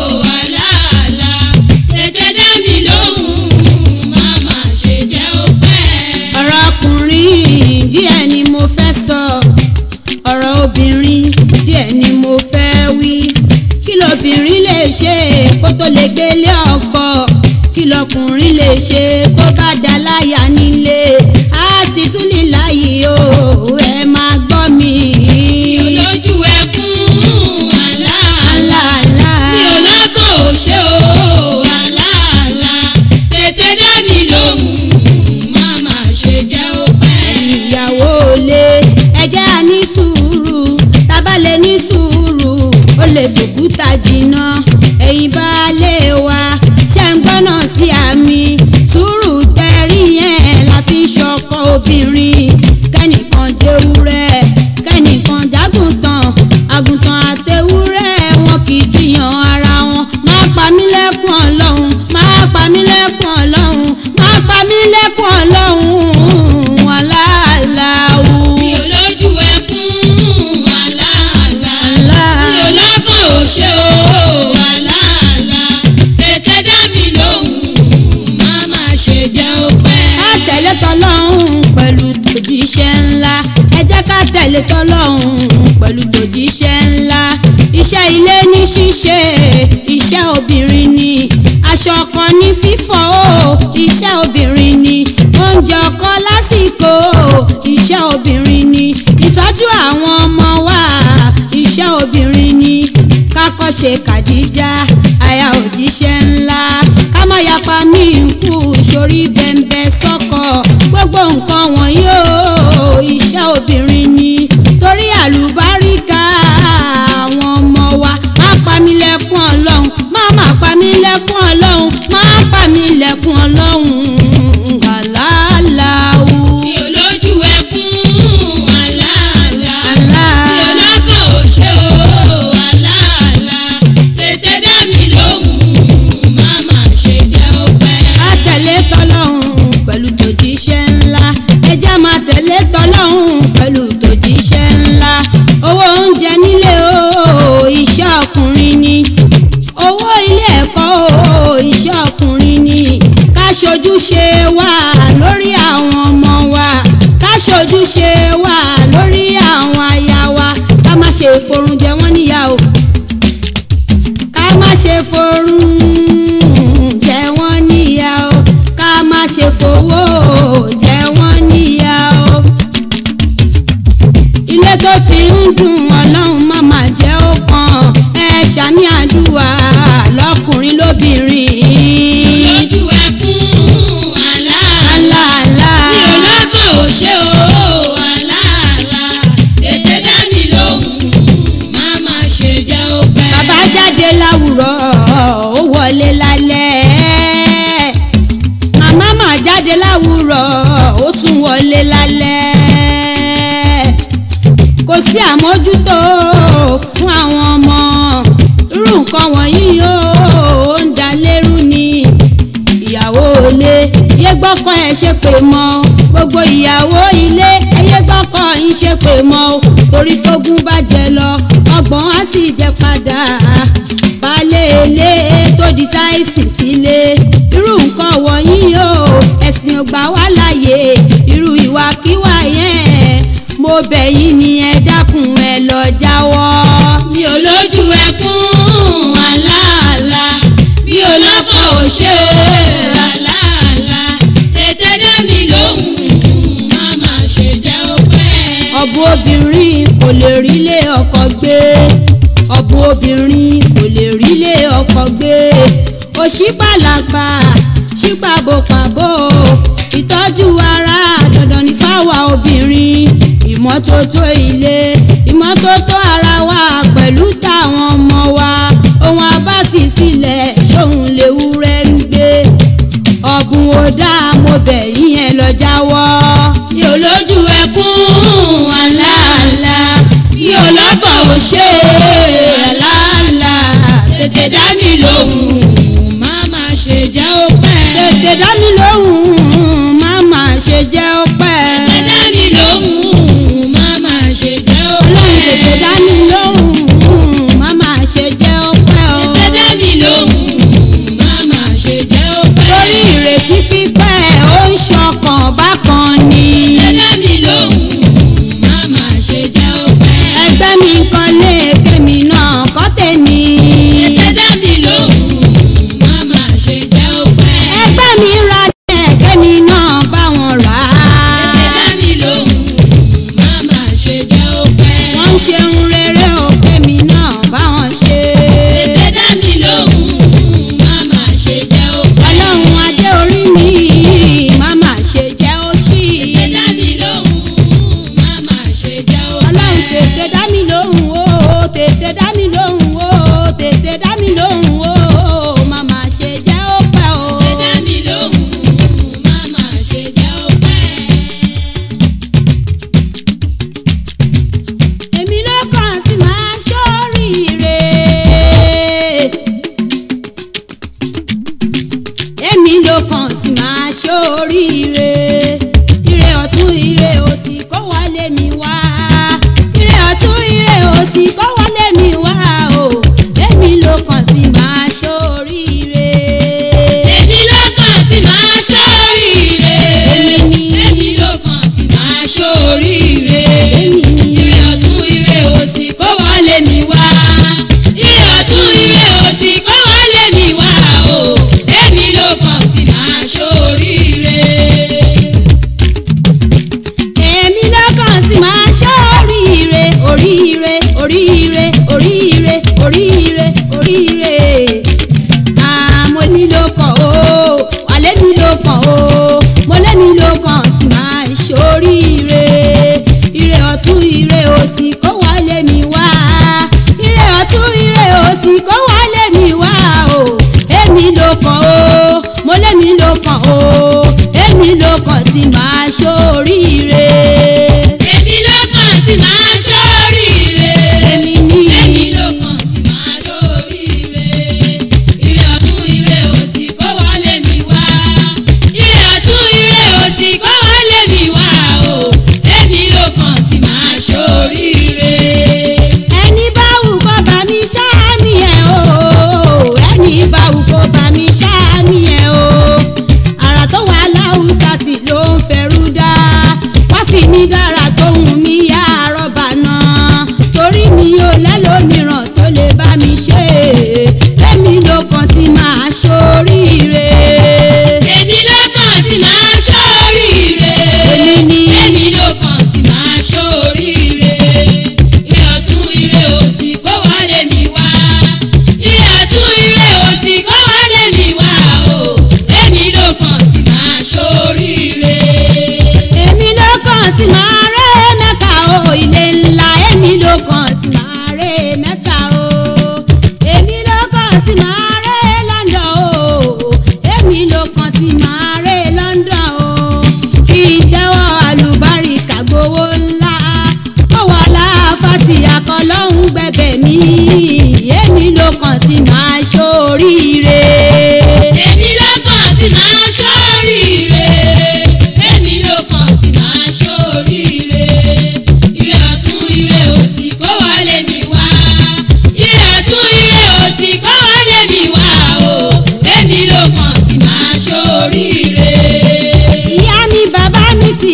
àlàálà. Tètè dá mi lóhùn, má má ṣe jẹ́ ó pẹ́. ọ̀rọ̀ ọkùnrin díẹ̀ ni mo fẹ́ sọ ọ̀rọ̀ obìnrin díẹ̀ ni mo fẹ́ wí kí lobìnrin lè ṣe kó tó lè gbélé ọkọ kí lọkùnrin lè ṣe tó bá dá láyà nílé á sì tún ní láyé o ẹ máa gbọ́ mi. Mi ò lójú ẹkún àlàálà. Àlàálà. Mi ò lọ́kàn ò ṣe o àlàálà. Tètè dá mi lóhùn, má má ṣe jẹ́ ó pẹ́. ìyàwó lé ẹjẹ́ á ní sùúrù tábà lè ní sùúrù ó lè fòkúta jìnnà ẹ̀yin bá lè wá ṣe ń gbọ́nà sí àmì sùúrù tẹ̀rí yẹn la fi ṣọkọ obìnrin kẹ́nìkan jẹ́wúrẹ́ kẹ́nìkan jágùntàn àgùntàn àtẹwúrẹ́ wọn kì í jiyàn ara wọn má pa mí lẹ́kùn ọlọ́run má pa mí lẹ́kùn ọlọ́run má pa mí lẹ́kùn ọlọ́run aláàláwù. Mi ò lójú ẹkún àlàálà. Àlá. Mi ò lọ́kàn ò ṣe o àlàálà. Tètè dá mi lóhùn, má má ṣe jẹ́ ó pẹ́. ká tẹ̀lé tọlọ́hún pẹ̀lú tòjíṣẹ́ ńlá ẹ jẹ́ ká tẹ̀lé tọlọ́hún pẹ̀lú tòjíṣẹ́ ńlá iṣẹ́ ilé ní ṣíṣe iṣẹ́ obìnrin ni aṣọ kan ní fífọ̀ o iṣẹ́ obìnrin ni oúnjẹ ọkọ lásìkò iṣẹ́ obìnrin ni ìtọ́jú àwọn ọmọ wa iṣẹ́ obìnrin ni kákọ́ṣe kàdíjà aya òjíṣẹ́ ńlá ká má yapa mí nkú sórí bẹ́ńbẹ́ sọ́kọ̀ gbogbo nǹkan wọ̀nyí o iṣẹ́ obìnrin ni torí àlùbáríkà àwọn ọmọ wa má pa mí lẹ́kún ọlọ́run má má pa mí lẹ́kún ọlọ́run má pa mí lẹ́kún ọlọ́run àlàáláwù. Mi ò lójú ẹkún àlàálà. Àlá. Mi ò lọ́kàn ò ṣe o àlàálà. ṣe forun jẹ wọ́n níyà o ká má ṣe forun jẹ wọ́n níyà o ká má ṣe fowó jẹ wọ́n níyà o ilé tó ti ń dùn ọlọ́run má má jẹ́ ó kàn ẹ ṣàmì àdúrà lọ́kùnrin lóbìnrin. lójú ẹkún àlàálà aláàlá mi ò lọ́kàn ò ṣe o àlàálà tètè dá mi lóhùn má má ṣe jẹ́ ó pẹ́. bàbá jáde láwùrọ̀ ó wọlé lálẹ́ màmá mà jáde láwùrọ̀ ó tún wọlé lálẹ́ kò sí àmójútó fún àwọn ọmọ irú nǹkan wọ̀nyí yóò ń da lérú ni ìyàwó ilé yé gbọ́kàn ẹ̀ ṣe pé mọ́ gbogbo ìyàwó ilé ẹyẹ gbọ́kàn yín ṣe pé mọ́ o torí tógun bá jẹ lọ ọgbọ̀n á sì jẹ padà baálé ilé tó di táìsì sílé irú nǹkan wọ̀nyí o ẹ̀sìn ò gbà wá láàyè irú ìwàkiwà yẹn mo bẹ̀ yín ni ẹ dákun ẹ lọ jáwọ́. mi ò lójú ẹkún àlàálà mi ò lọ́kàn ò ṣe àlàálà tètè dá mi lóhùn má má ṣe jẹ́ ó pẹ́. ọ̀bù obìnrin kò lè rílé ọkọ gbé ọ̀bù obìnrin kò lè rílé ọkọ gbé òṣìpàlàpà ṣípàbòpàbò ìtọ́jú ara dandan ní fáwa obìnrin ìmọ́tótó ilé ìmọ́tótó ara wa pẹ̀lú táwọn ọmọ wa ohun abáfi sílẹ̀ ṣóun léwúrẹ́ ń gbé ọ̀bùn ò dáa mo bẹ̀ yín ẹ lọ jáwọ́. mi ò lójú ẹkún àlàálà mi ò lọ́kàn ò ṣe àlàálà tètè dá mi lóhùn má má ṣe jẹ́ ó pẹ́. tètè dá mi lóhùn má má ṣe jẹ́ ó pẹ́. tètè dá mi lóhùn má má ṣe jẹ́ ó pẹ́. ọlọ́run tètè dá mi lóhùn má má ṣe jẹ́ ó pẹ́ o. tètè dá mi lóhùn má má ṣe jẹ́ ó pẹ́. torí ìrètí pípẹ́ ó ń ṣọkàn bákan ni. tètè dá mi lóhùn má má ṣe jẹ́ ó pẹ́. ẹgbẹ́ mi kan lé kémi náà kọ́ tèmi. tètè dá mi lóhùn má má ṣe jẹ́ ó pẹ́. ẹgbẹ́ mi ra lẹ̀ kémi náà bá wọn rà tètè á. dá mi lóhùn má má ṣe jẹ́ ó pẹ́. wọ́n ń ṣe ń rere o kémi náà bá wọn ṣe. tètè dá mi lóhùn má má ṣe jẹ́ ó pẹ́. ọlọ́run adé orí mi má má ṣe jẹ́ ó ṣì. tètè dá mi lóhùn má má ṣe jẹ́ ó pẹ́. ọlọ́run tètè dá mi lóhùn o tètè dá mi lóhùn o tètè dá mi lóhùn o má má ṣe jẹ́ ó pẹ́ o. tètè dá mi lóhùn má má ṣe jẹ́ ó pẹ́. èmi ló kàn tí máa ṣoríire. èmi ló kàn tí máa ṣoríire. ire ọ̀tún ire òsì kó wọlé mi wá. ire ọ̀tún ire òsì kó wọlé mi wá o. èmi ló kàn tí máa ṣoríire. èmi ló kàn tí máa ṣoríire. Èmi ni. èmi ló kàn tí máa ṣoríire. Èmi ni. ire ọ̀tún ire òsì kó wọlé mi wá. ire ọ̀tún ire òsì kó wọlé mi wá o. èmi ló kàn tí máa ṣoríire. èmi lọ́kàn tí máa ṣoríire oríire oríire oríire oríire oríire àmọ́ ní ló kàn ó wàlẹ́ mi ló kàn ó mo lẹ́mi ló kàn tí máa ṣoríire ire ọ̀tún ire òsì kó wálé mi wá ire ọ̀tún ire òsì kó wálé mi wá o èmi ló kàn ó mo lẹ́mi ló kàn ó èmi ló kàn tí máa ṣoríire. èmi ló kàn tí máa ṣoríire. èmi ní èmi ló kàn tí máa ṣoríire. ire ọ̀tún ire òsì kó wọlé mi wá. ire ọ̀tún ire òsì kó wọlé mi wá o. èmi ló kàn tí máa ṣoríire. ẹni bá wù kó bá mi ṣáàmì ẹ̀ o ẹni bá wù kó bá mi ṣáàmì ẹ̀ o àrà tó wà láwùsá tí ló ń fẹ́rù dá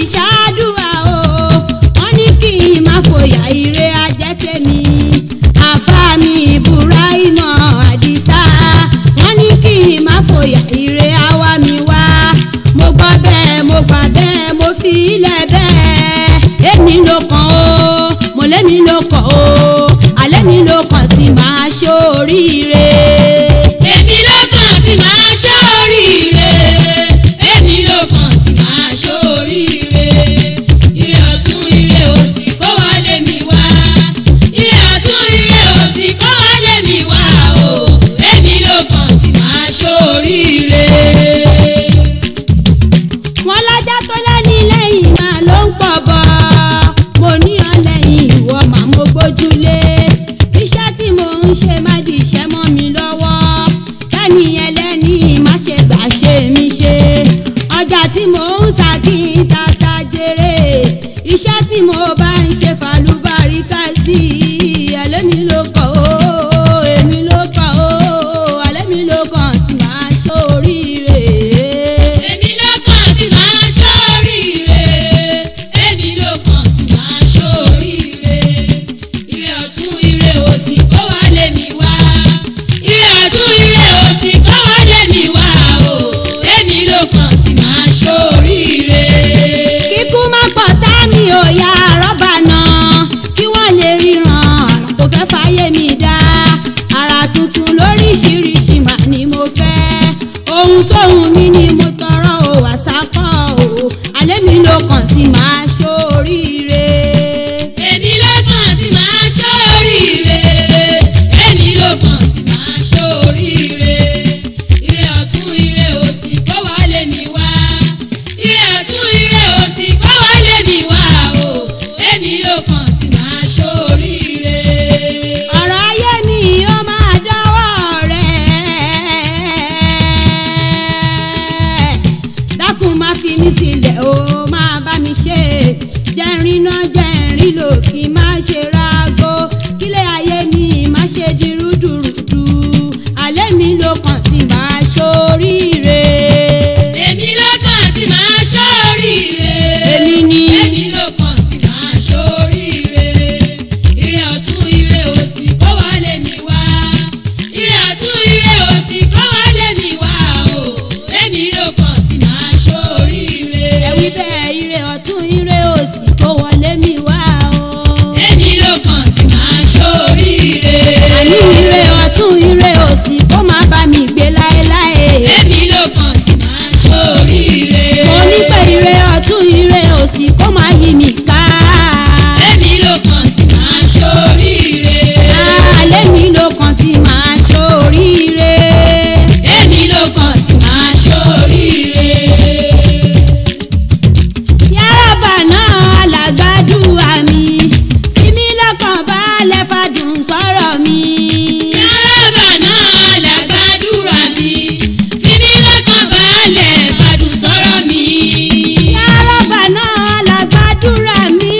ṣáàdùà o wọ́n ní kí n má fòyà ire ajẹ́ tèmi àfàmì ibrahima àdìsá wọ́n ní kí n má fòyà ire àwa mi wá mo gbọ́ bẹ́ẹ̀ mo gbà bẹ́ẹ̀ mo fi ilẹ̀ bẹ́ẹ̀ èmi ló kàn ó mo lémi ló kàn ó alẹ́ mi ló kàn tí máa ṣoríire. èmi ló kàn tí máa ṣoríire èmi ló kàn tí máa ṣoríire ire ọ̀tún ire òsì kó wálé mi wá ire ọ̀tún ire òsì kó wálé mi wá o èmi ló kàn tí máa ṣoríire. wọn lájà tó lẹ́ni lẹ́yìn máa ló ń pọ̀ bọ̀ mo ní ọ lẹ́yìn ìwọ màá mo gbójúlé iṣẹ́ tí mo ń ṣe má di iṣẹ́ mọ́ mi lọ́wọ́ kẹ́ni ẹlẹ́ni má ṣe gbà ṣe mí ṣe ọjà tí mo ń ta kí n tata jèrè iṣẹ́ tí mo bá ń ṣe fàlùbáríkà sí ẹlẹ́mi ló kọ̀ ó èmi ló kọ̀ ó alẹ́mi ló kàn tí màá ṣoríire. èmi ló kàn tí máa ṣoríire èmi ló kàn tí máa ṣoríire ire ọ̀tún ire òsì kó wálé mi wá ire ọ̀tún ire òsì kó wálé mi wá o èmi ló kàn tí máa ṣoríire. kíkú má pọ̀ tá mi ò ya rọ́bà náà kí wọ́n lè ríran àrà tó fẹ́ fàyè mi dá àrà tuntun lóríṣiríṣi mà ni mo fẹ́ ohun tóhun mi ni mo tọrọ ò wá sákọ̀ o alẹ́ mi ló kàn sí máa ṣoríire. èmi ló kàn tí máa ṣoríire èmi ló kàn tí máa ṣoríire ire ọ̀tún ire òsì kó wálé mi wá ire ọ̀tún ire òsì kó wálé mi wá o èmi ló kàn tí máa ṣoríire. ọ̀rọ̀ ayé mi ó máa dọ́wọ́ rẹ̀ dákun má fi mí sílẹ̀ ó máa bá mi ṣe jẹ́rin náà jẹ́rin lò kí má ṣe rágó kílé ayé mi má ṣe di rúdurùdu alẹ́ mi ló kàn sí máa ṣoríire. èmi ló kàn tí máa ṣoríire. Èmi ni. èmi ló kàn tí máa ṣoríire. ire ọ̀tún ire òsì kó wálé mi wá. ire ọ̀tún ire òsì kó wálé mi wá o. èmi ló kàn tí máa ṣoríire. ẹ̀wí bẹ́ẹ̀ ire ọ̀tún ire òsì kó wọlé mi wá o. èmi ló kàn tí máa ṣoríire. àní ire ọ̀tún ire òsì kó má bá mi gbé láéláé. èmi ló kàn tí máa ṣoríire. mo ní pé ire ọ̀tún ire òsì kó má yí mi ká. èmi ló kàn tí máa ṣoríire. alẹ́ mi ló kàn tí màá ṣoríire. èmi ló kàn tí máa ṣoríire. yàrá náà alàgbàdùà mi fi mí lọ́kàn balẹ̀ fàdùn sọ̀rọ̀ mi. Yàrá náà làgbàdúrà mi, fi mí lọ́kàn balẹ̀ fàdùn sọ̀rọ̀ mi. yàrá náà alàgbàdùà mi.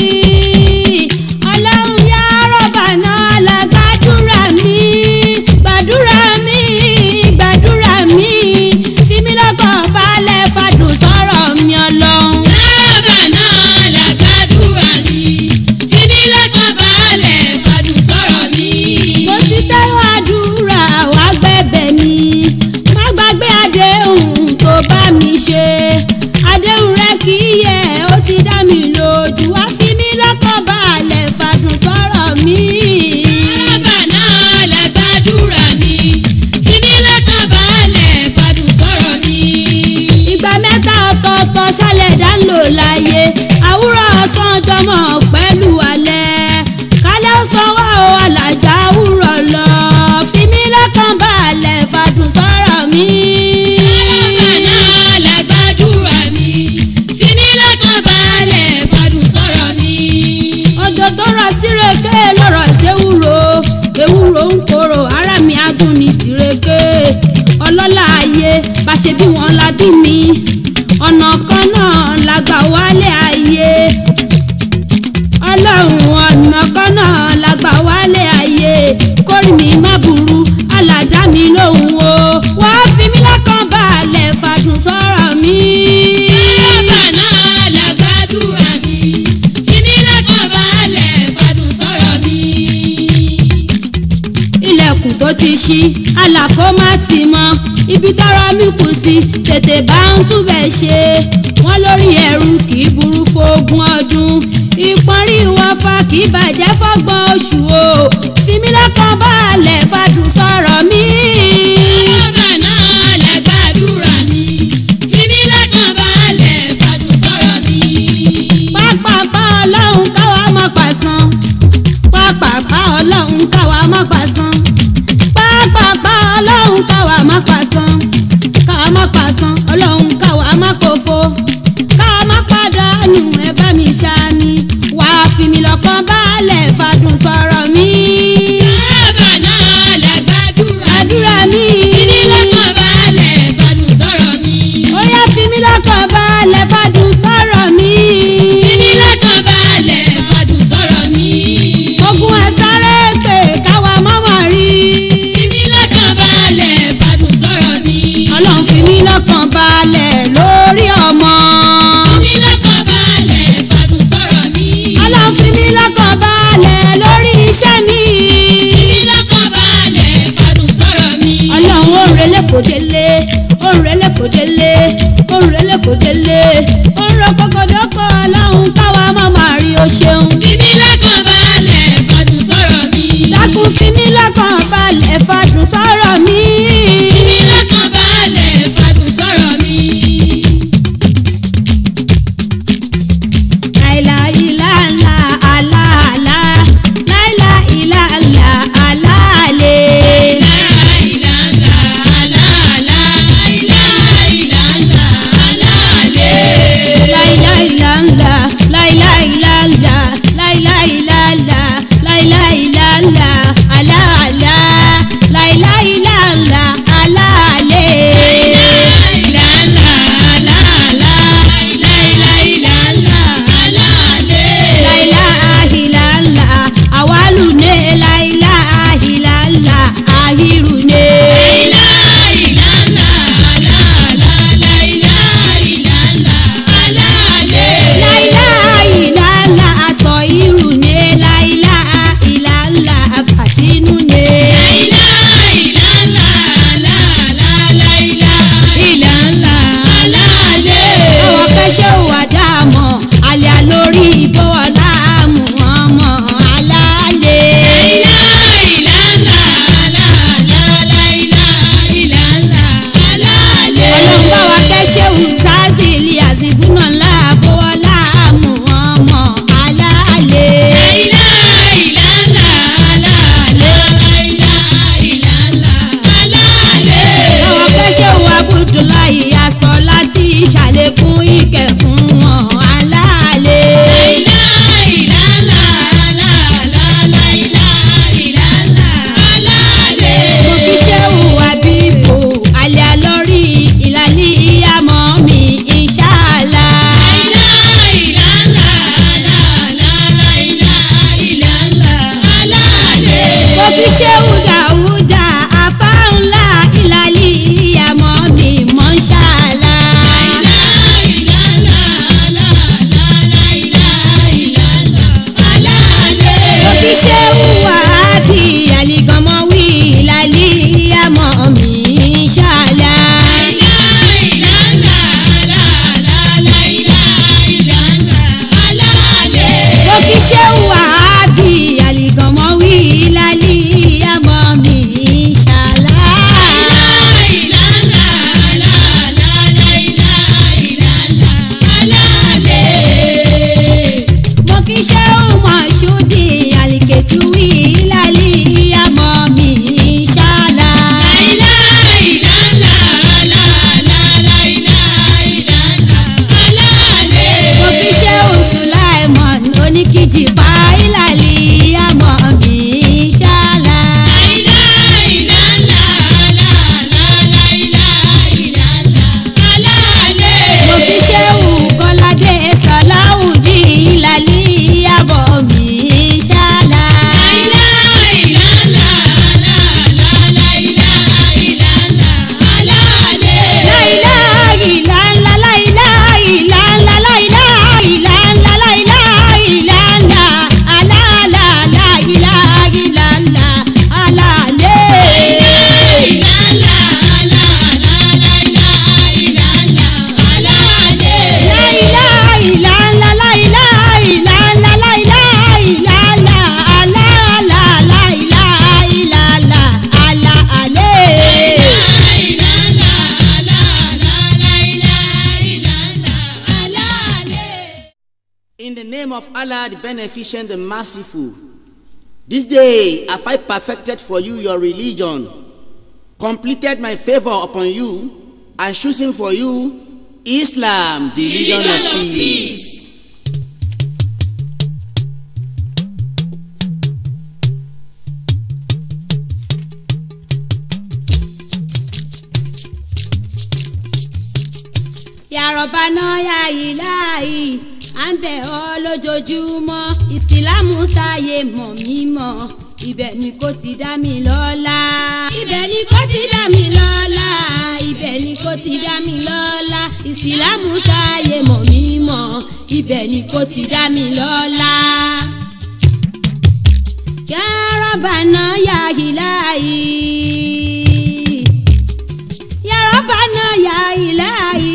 ọlọ́run yàrá náà alàgbàdùà mi. gbàdúrà mi gbàdúrà mi fi mí lọ́kàn balẹ̀ fàdùn sọ̀rọ̀ mi ọlọ́run. Yàrá náà làgbàdúrà mi, fi mí lọ́kàn balẹ̀ fàdùn sọ̀rọ̀ mi. mo ti tẹ́wọ́ àdúrà wá gbẹ̀bẹ̀ ni má gbàgbé àdéhùn tó bá mi ṣe àdéhùn rẹ kì í yẹ ó ti dá mi lójú wá fi mí lọ́kàn balẹ̀ fàdùn sọ̀rọ̀ mi. Yàrá náà làgbàdúrà mi, fi mí lọ́kàn balẹ̀ fàdùn sọ̀rọ̀ mi. ìgbà mẹ́ta ọ̀tọ̀ọ̀tọ̀ ṣálẹ̀ dá ń lò láyé àwúrọ̀ ọ̀sán jọmọ̀ pẹ̀lú alẹ́ kálẹ̀ ọ̀sán wà ó alájà àwúrọ̀ lọ fi mí lọ́kàn balẹ̀ fàdùn sọ̀rọ̀ mi. Yàrá náà làgbàdúrà mi, fi mí lọ́kàn balẹ̀ fàdùn sọ̀rọ̀ mi. ọjọ́ tó rọ síreke lọ́rọ̀ ìṣèwúro ewúro ń korò ara mi adùn ní tìreke ọlọ́lá ayé bá ṣe bí wọ́n la bí mi ọ̀nà kan náà la gbà wá ṣí àlàkó má ti mọ ibi tọrọ mi kù sí tètè bá ń túbẹ̀ ṣe wọ́n lórí ẹrù kì í burú fógún ọdún ìpọ́nrí wọn fa kì í bàjẹ́ fọ́gbọ́n oṣù o fimi lọ́kàn balẹ̀ fàdùn sọ̀rọ̀ mi. Ọba náà lẹ́gbàdúrà mi, fímí lọ́kàn balẹ̀ fàdùn sọ̀rọ̀ mi. pápápá ọlọ́run káwa má pàṣán pápápá ọlọ́run káwa má pàṣán pápápá ọlọ́run káwa má pàṣán káwa má pàṣán ọlọ́run káwa má kófo káwa má pàdánù ẹ bá mi ṣáàmì wàá fi mi lọ́kàn balẹ̀ fàdùn sọ̀rọ̀ mi. Ọba náà lẹ́gbàdúrà mi, àdúrà mi. fímí lọ́kàn balẹ̀ fàdùn sọ̀rọ̀ mi. ó yá fi mi lọ́kàn balẹ̀ fàdùn sọ̀rọ̀ mi. Fímí lọ́kàn balẹ̀ fàdùn sọ̀rọ̀ mi. ogun ẹ̀ sáré pé káwa má mọ̀ rí. Fímí lọ́kàn balẹ̀ fàdùn sọ̀rọ̀ mi. ọlọ́run fi mí lọ́kàn balẹ̀ lórí ọmọ. Fímí lọ́kàn balẹ̀ fàdùn sọ̀rọ̀ mi. ọlọ́run fi mí lọ́kàn balẹ̀ lórí iṣẹ́ mi. Fímí lọ́kàn balẹ̀ fàdùn sọ̀rọ̀ mi. ọlọ́run ó ń relé kò délé ó ń relé kò délé ó ń relé kò délé ó ń ro kọkọdọ́kọ ọlọ́run káwa má máa rí o ṣeun. Fímí lọ́kàn balẹ̀ fàdùn sọ̀rọ̀ mi. dákun fi mí lọ́kàn balẹ̀ fàdùn sọ̀rọ̀ mi. Fímí lọ́kàn balẹ̀ fàdùn sọ̀rọ̀ mi. láìláìláńlá aláàlá láìláìláńlá aláàlẹ́. Láìláìláńlá, aláàlá, láìláìláńlá, aláàlẹ́. láìláìláńlá láìláìláńlá láìláìláńlá láìláìláńlá aláàlá láìláìláńlá aláàlẹ́. Láìláìláńlá, aláàlá, láìláìláńlá, aláàlẹ́. láìláìláńlá àwálùné láìláìláńlá àhírùné. Láìláìláńlá, aláàlá, láìláìláńlá, aláàlẹ́. láìláìláńlá aṣọ ìrùné láìláìláńlá àbàtínúné. Láìláìláńlá, aláàlá, láìláìláńlá, aláàlẹ́. àwọn fẹsẹ̀ wà dáàmọ̀ àlẹ́ lórí ìbọ̀wọ̀ láàmú ọmọ aláàlẹ́. Láìláìláńlá, aláàlá, láìláìláńlá, aláàlẹ́. ọlọ́run bá wa kẹ́sẹ̀ wù sásìlì àzìbúnà láàbọ̀wọ̀ láàmú ọmọ aláàlẹ́. Láìláìláńlá, aláàlá, láìláìláńlá, aláàlẹ́. àwọn fẹsẹ̀ wù abudulayi aṣọ láti ṣàlékún ìkẹ́ fún wọn aláàlẹ́. Láìláìláńlá, aláàlá, láìláìláńlá, aláàlẹ́. mo fi ṣéwù àbíbò àlẹ́ lórí ìlàlí ìyàmọ́ mi ìṣáàlà. Láìláìláńlá, aláàlá, láìláìláńlá, aláàlẹ́. mo fi ṣéwù dàúdà àfáànlá ìlàlí ìyàmọ́ mi mọ́ṣáàlà. Láìláìláńlá, aláàlá, láìláìláńlá, aláàlẹ́. mo fi ṣéwù wàhábì àlìgànmọ́ wí ìlàlí ìyàmọ́ mi ìṣáàlà. Láìláìláńlá, aláàlá, láìláìláńlá, aláàlẹ́. mo fi ṣéwù wàhábì àlìgànmọ́ wí ìlàlí ìyàmọ́ mi ìṣáàlà. Láìláìláńlá, aláàlá, láìláìláńlá, aláàlẹ́. mo kì í ṣe ọmọ ṣúdì àlìkètúwì ìlàlí ìyàmọ́ mi ṣáàlà. Láìláìláńlá, aláàlá, láìláìláńlá, aláàlẹ́. mo kì í ṣe oṣù láìmọ̀n oníkìjì pa ìlàlí ìyàmọ́ mi ṣáàlà. Láìláìláńlá, aláàlá, láìláìláńlá, aláàlẹ́. mo kì í ṣe òkọ́ládé sàláùdì ìlàlí ìyàmọ́ mi ṣáàlà. Láìláìláńlá, aláàlá, láìláìláńlá, aláàlẹ́. láìláìláńlá láìláìláńlá láìláìláńlá láìláìláńlá the name of Allah, the Beneficent, the Merciful. This day have I perfected for you your religion, completed my favor upon you, and chosen for you Islam, the religion of peace. yàrọ̀bá náà yà yìí láàyè à ń bẹ̀ ọ́ lójoojúmọ́ ìsìlámù táyé mọ̀ mí mọ̀ ibẹ̀ ni kò ti dá mi lọ́lá. ibẹ̀ ni kò ti dá mi lọ́lá ibẹ̀ ni kò ti dá mi lọ́lá ìsìlámù táyé mọ̀ mí mọ̀ ibẹ̀ ni kò ti dá mi lọ́lá. yàrọ̀bá náà yà yìí láàyè yàrọ̀bá náà yà yìí láàyè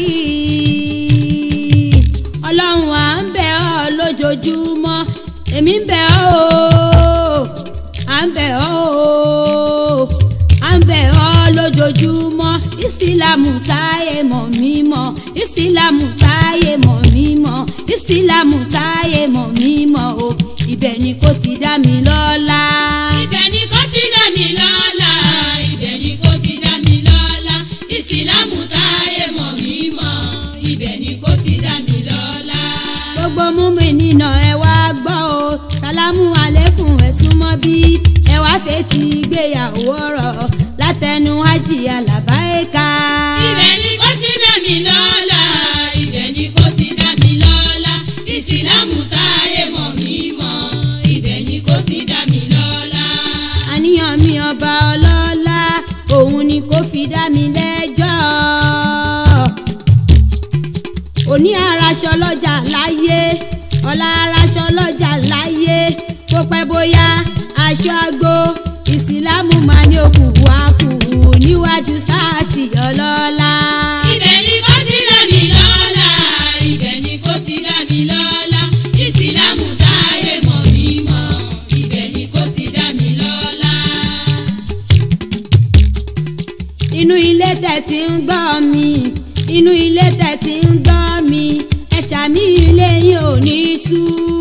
ọlọ́run à ń bẹ̀ ọ́ lójoojúmọ́ èmi ń bẹ̀ ọ́ o à ń bẹ̀ ọ́ o à ń bẹ̀ ọ́ lójoojúmọ́ ìsìlámù táyé mọ̀ mí mọ̀ ìsìlámù táyé mọ̀ mí mọ̀ ìsìlámù táyé mọ̀ mí mọ̀ o ibẹ̀ ni kò ti dá mi lọ́lá. ibẹ̀ ni kò ti dá mi lọ́lá ibẹ̀ ni kò ti dá mi lọ́lá ìsìlámù táyé mọ̀ mí mọ̀ ibẹ̀ ni kò ti dá mi lọ́lá. gbogbo múmi nínà ẹ wá gbọ́ o sálámù alẹ́kùn ẹ súnmọ́ bí ẹ wá fetí gbéyàwó ọ̀rọ̀ látẹnu ájì alábáyéká. ibẹ̀ ni kò ti dá mi lọ́lá ibẹ̀ ni kò ti dá mi lọ́lá ìsìlámù táyé mọ̀ mí mọ̀ ibẹ̀ ni kò ti dá mi lọ́lá. àníyàn mi ọba ọlọ́lá òun ni kò fi dá mi lẹ́jọ́ òní araṣọ lọ́jà láyé ọ̀la araṣọ lọ́jà láyé kó pẹ́ bóyá aṣọ àgbo ìsìlámù máa ní òkú wa kù níwájú sáàtì ọlọ́lá. ibẹ̀ ni kò ti dá mi lọ́lá ibẹ̀ ni kò ti dá mi lọ́lá ìsìlámù táyé mọ̀ mí mọ̀ ibẹ̀ ni kò ti dá mi lọ́lá. inú ilé tẹ̀ tí ń gbọ́ mi inú ilé tẹ̀ tí ń gbọ́ mi ẹ̀ṣà mi ilé yín ò ní tú.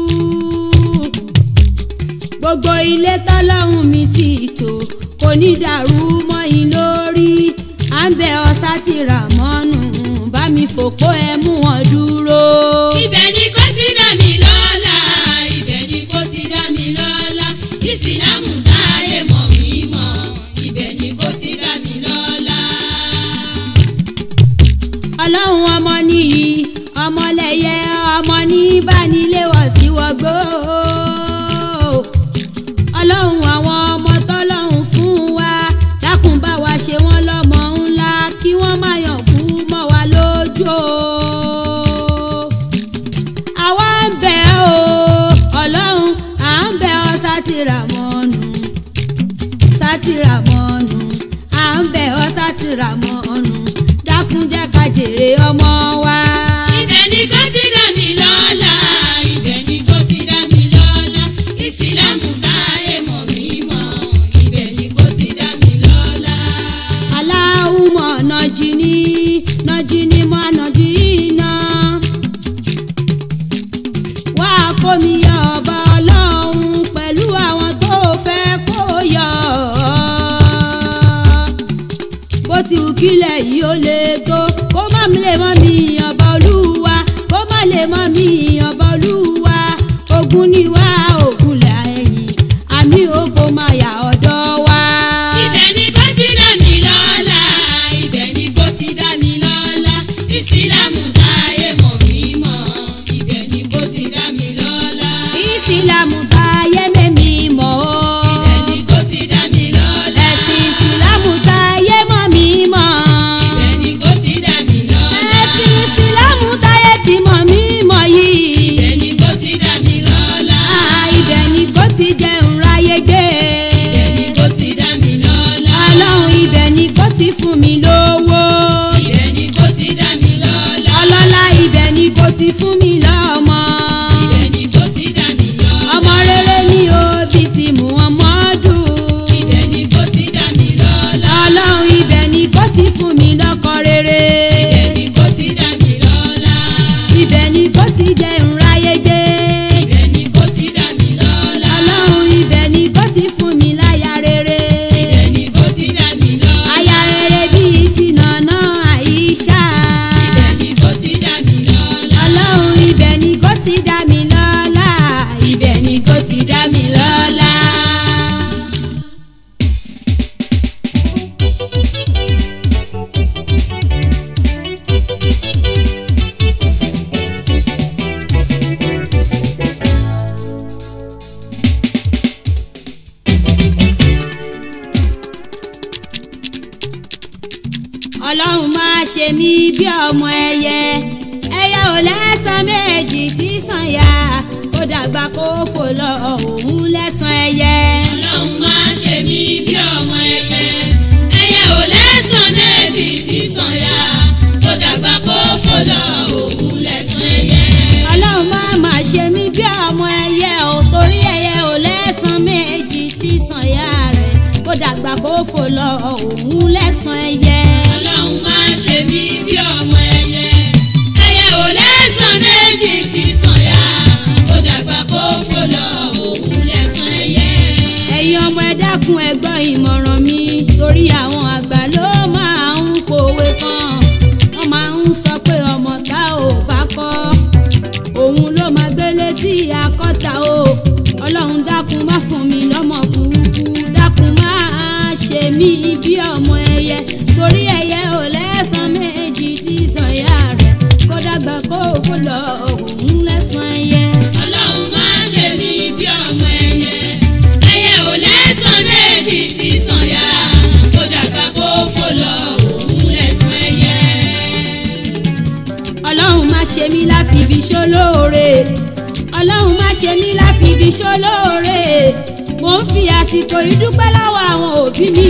gbogbo ilé tọ́lọ́hún mi ti tò kò ní dàrú mọ́ yín lórí à ń bẹ ọ̀sá ti rà mọ́nù bá mi fòpó ẹ mú wọn dúró. ibẹ̀ ni kò ti dá mi lọ́lá ibẹ̀ ni kò ti dá mi lọ́lá ìsìlámù táyé mọ̀ mí mọ̀ ibẹ̀ ni kò ti dá mi lọ́lá. ọlọ́run ọmọ nìyí ọmọlẹ́yẹ ọmọ ní ìbánilẹ́wọ̀ sí wọgbó ọlọ́run àwọn ọmọ tọ́lọ́run fún wa dákun bá wa ṣe wọ́n lọ́mọ ńlá kí wọ́n má yàn kú mọ́ wa lójú o àwa ń bẹ̀ ọ́ ọlọ́run à ń bẹ̀ ọ́ sátìràmọ́nù sátìràmọ́nù à ń bẹ̀ ọ́ sátìràmọ́nù dákun jẹ́ ká jèrè ọmọ wa. ibẹ̀ ni kò ti dá mi lọ́lá ibẹ̀ ni kò ti dá mi lọ́lá ìsìlámù táyé mọ̀ mí mọ̀ ibẹ̀ ni kò ti dá mi lọ́lá. aláwùmọ̀ nàjìní nàjìní mọ́ nàjìní wá kó mi yọ ọba ọlọ́run pẹ̀lú àwọn tó fẹ́ kó yọ bó ti wù kílẹ̀ yìí ó lè tó kó má mi lè mọ́ mi ọba olúwa kó má lè mọ́ mi ọba olúwa ogun ni wá ogun là ẹ̀yìn àmì ògbó máa yà ọ̀dọ̀ wa. ibẹ̀ ni kò ti dá mi lọ́lá ibẹ̀ ni kò ti dá mi lọ́lá ìsìlámù táyé mọ̀ mí mọ̀ ibẹ̀ ni kò ti dá mi lọ́lá. ìsìlámù táyé mẹ́mí mọ́ o. ibẹ̀ ni kò ti dá mi lọ́lá. ẹ̀sìn ìsìlámù táyé mọ́ mi mọ́. ibẹ̀ ni kò ti dá mi lọ́lá. ẹ̀sìn ìsìlámù táyé ti mọ̀ mí mọ́ yìí. ibẹ̀ ni kò ti dá mi lọ́lá. Ah, ibẹ̀ ni kò ti jẹun ráyé gbé. ibẹ̀ ni kò ti dá mi lọ́lá. ọlọ́run ibẹ̀ ni kò ti fún mi lówó. ibẹ̀ ni kò ti dá mi lọ́lá. ọlọ́lá ibẹ̀ ni kò ti fún mi lọ́mọ. ibẹ̀ ni kò ti dá mi lọ́lá. ọmọ rere ni òbí ti mú ọmọ dùn. ibẹ̀ ni kò ti dá mi lọ́lá. ọlọ́run ibẹ̀ ni kò ti fún mi lọ́kọ rere. ibẹ̀ ni kò ti dá mi lọ́lá. ibẹ̀ ni kò ti jẹun ráyé gbé. mí bí ọmọ ẹyẹ ẹyẹ ò lẹ́sàn méjì tí sàn yá kó dàgbà kó fò lọ òun lẹ́sàn ẹyẹ. ọlọ́run máa ṣe mí bí ọmọ ẹyẹ ẹyẹ ò lẹ́sàn méjì tí sàn yá tó dàgbà kó fò lọ òun lẹ́sàn ẹyẹ. ọlọ́run má má ṣe mí bí ọmọ ẹyẹ ò torí ẹyẹ ò lẹ́sàn méjì tí sàn yá rẹ̀ kó dàgbà kó fò lọ òun lẹ́sàn ẹyẹ. ọlọ́run máa ṣe mí bí ọmọ ẹyẹ ẹyẹ ò lẹ́sàn méjì tí sàn yá tó dàgbà kó fò lọ òun lẹ́sàn ẹyẹ. ẹ̀yin ọmọ ẹ dákun ẹ gbọ́ ìmọ̀ràn mi torí àwọn àgbà ló máa ń pòwe kan wọ́n máa ń sọ pé ọmọ tá ò bá kọ́ òun ló máa gbé létí akọ́ta o ọlọ́run dákun má fún mi lọ́mọ burúkú dákun má ṣe mí bí ọmọ ẹyẹ torí ẹyẹ ò lẹ́sàn méjì tí sọ̀yà rẹ̀ kó dàgbà kó fò lọ òun lẹ́sàn ẹyẹ. ọlọ́run máa ṣe mí bí ọmọ ẹyẹ ẹyẹ ò lẹ́sàn méjì tí sàn yá tó dàgbà kó fò lọ òun lẹ́sàn ẹyẹ. ọlọ́run má ṣe mí láfibi ṣólóore ọlọ́run má ṣe mí láfibi ṣólóore mo ń fi àsìkò ìdúpẹ́ lọ́wọ́ àwọn òbí mi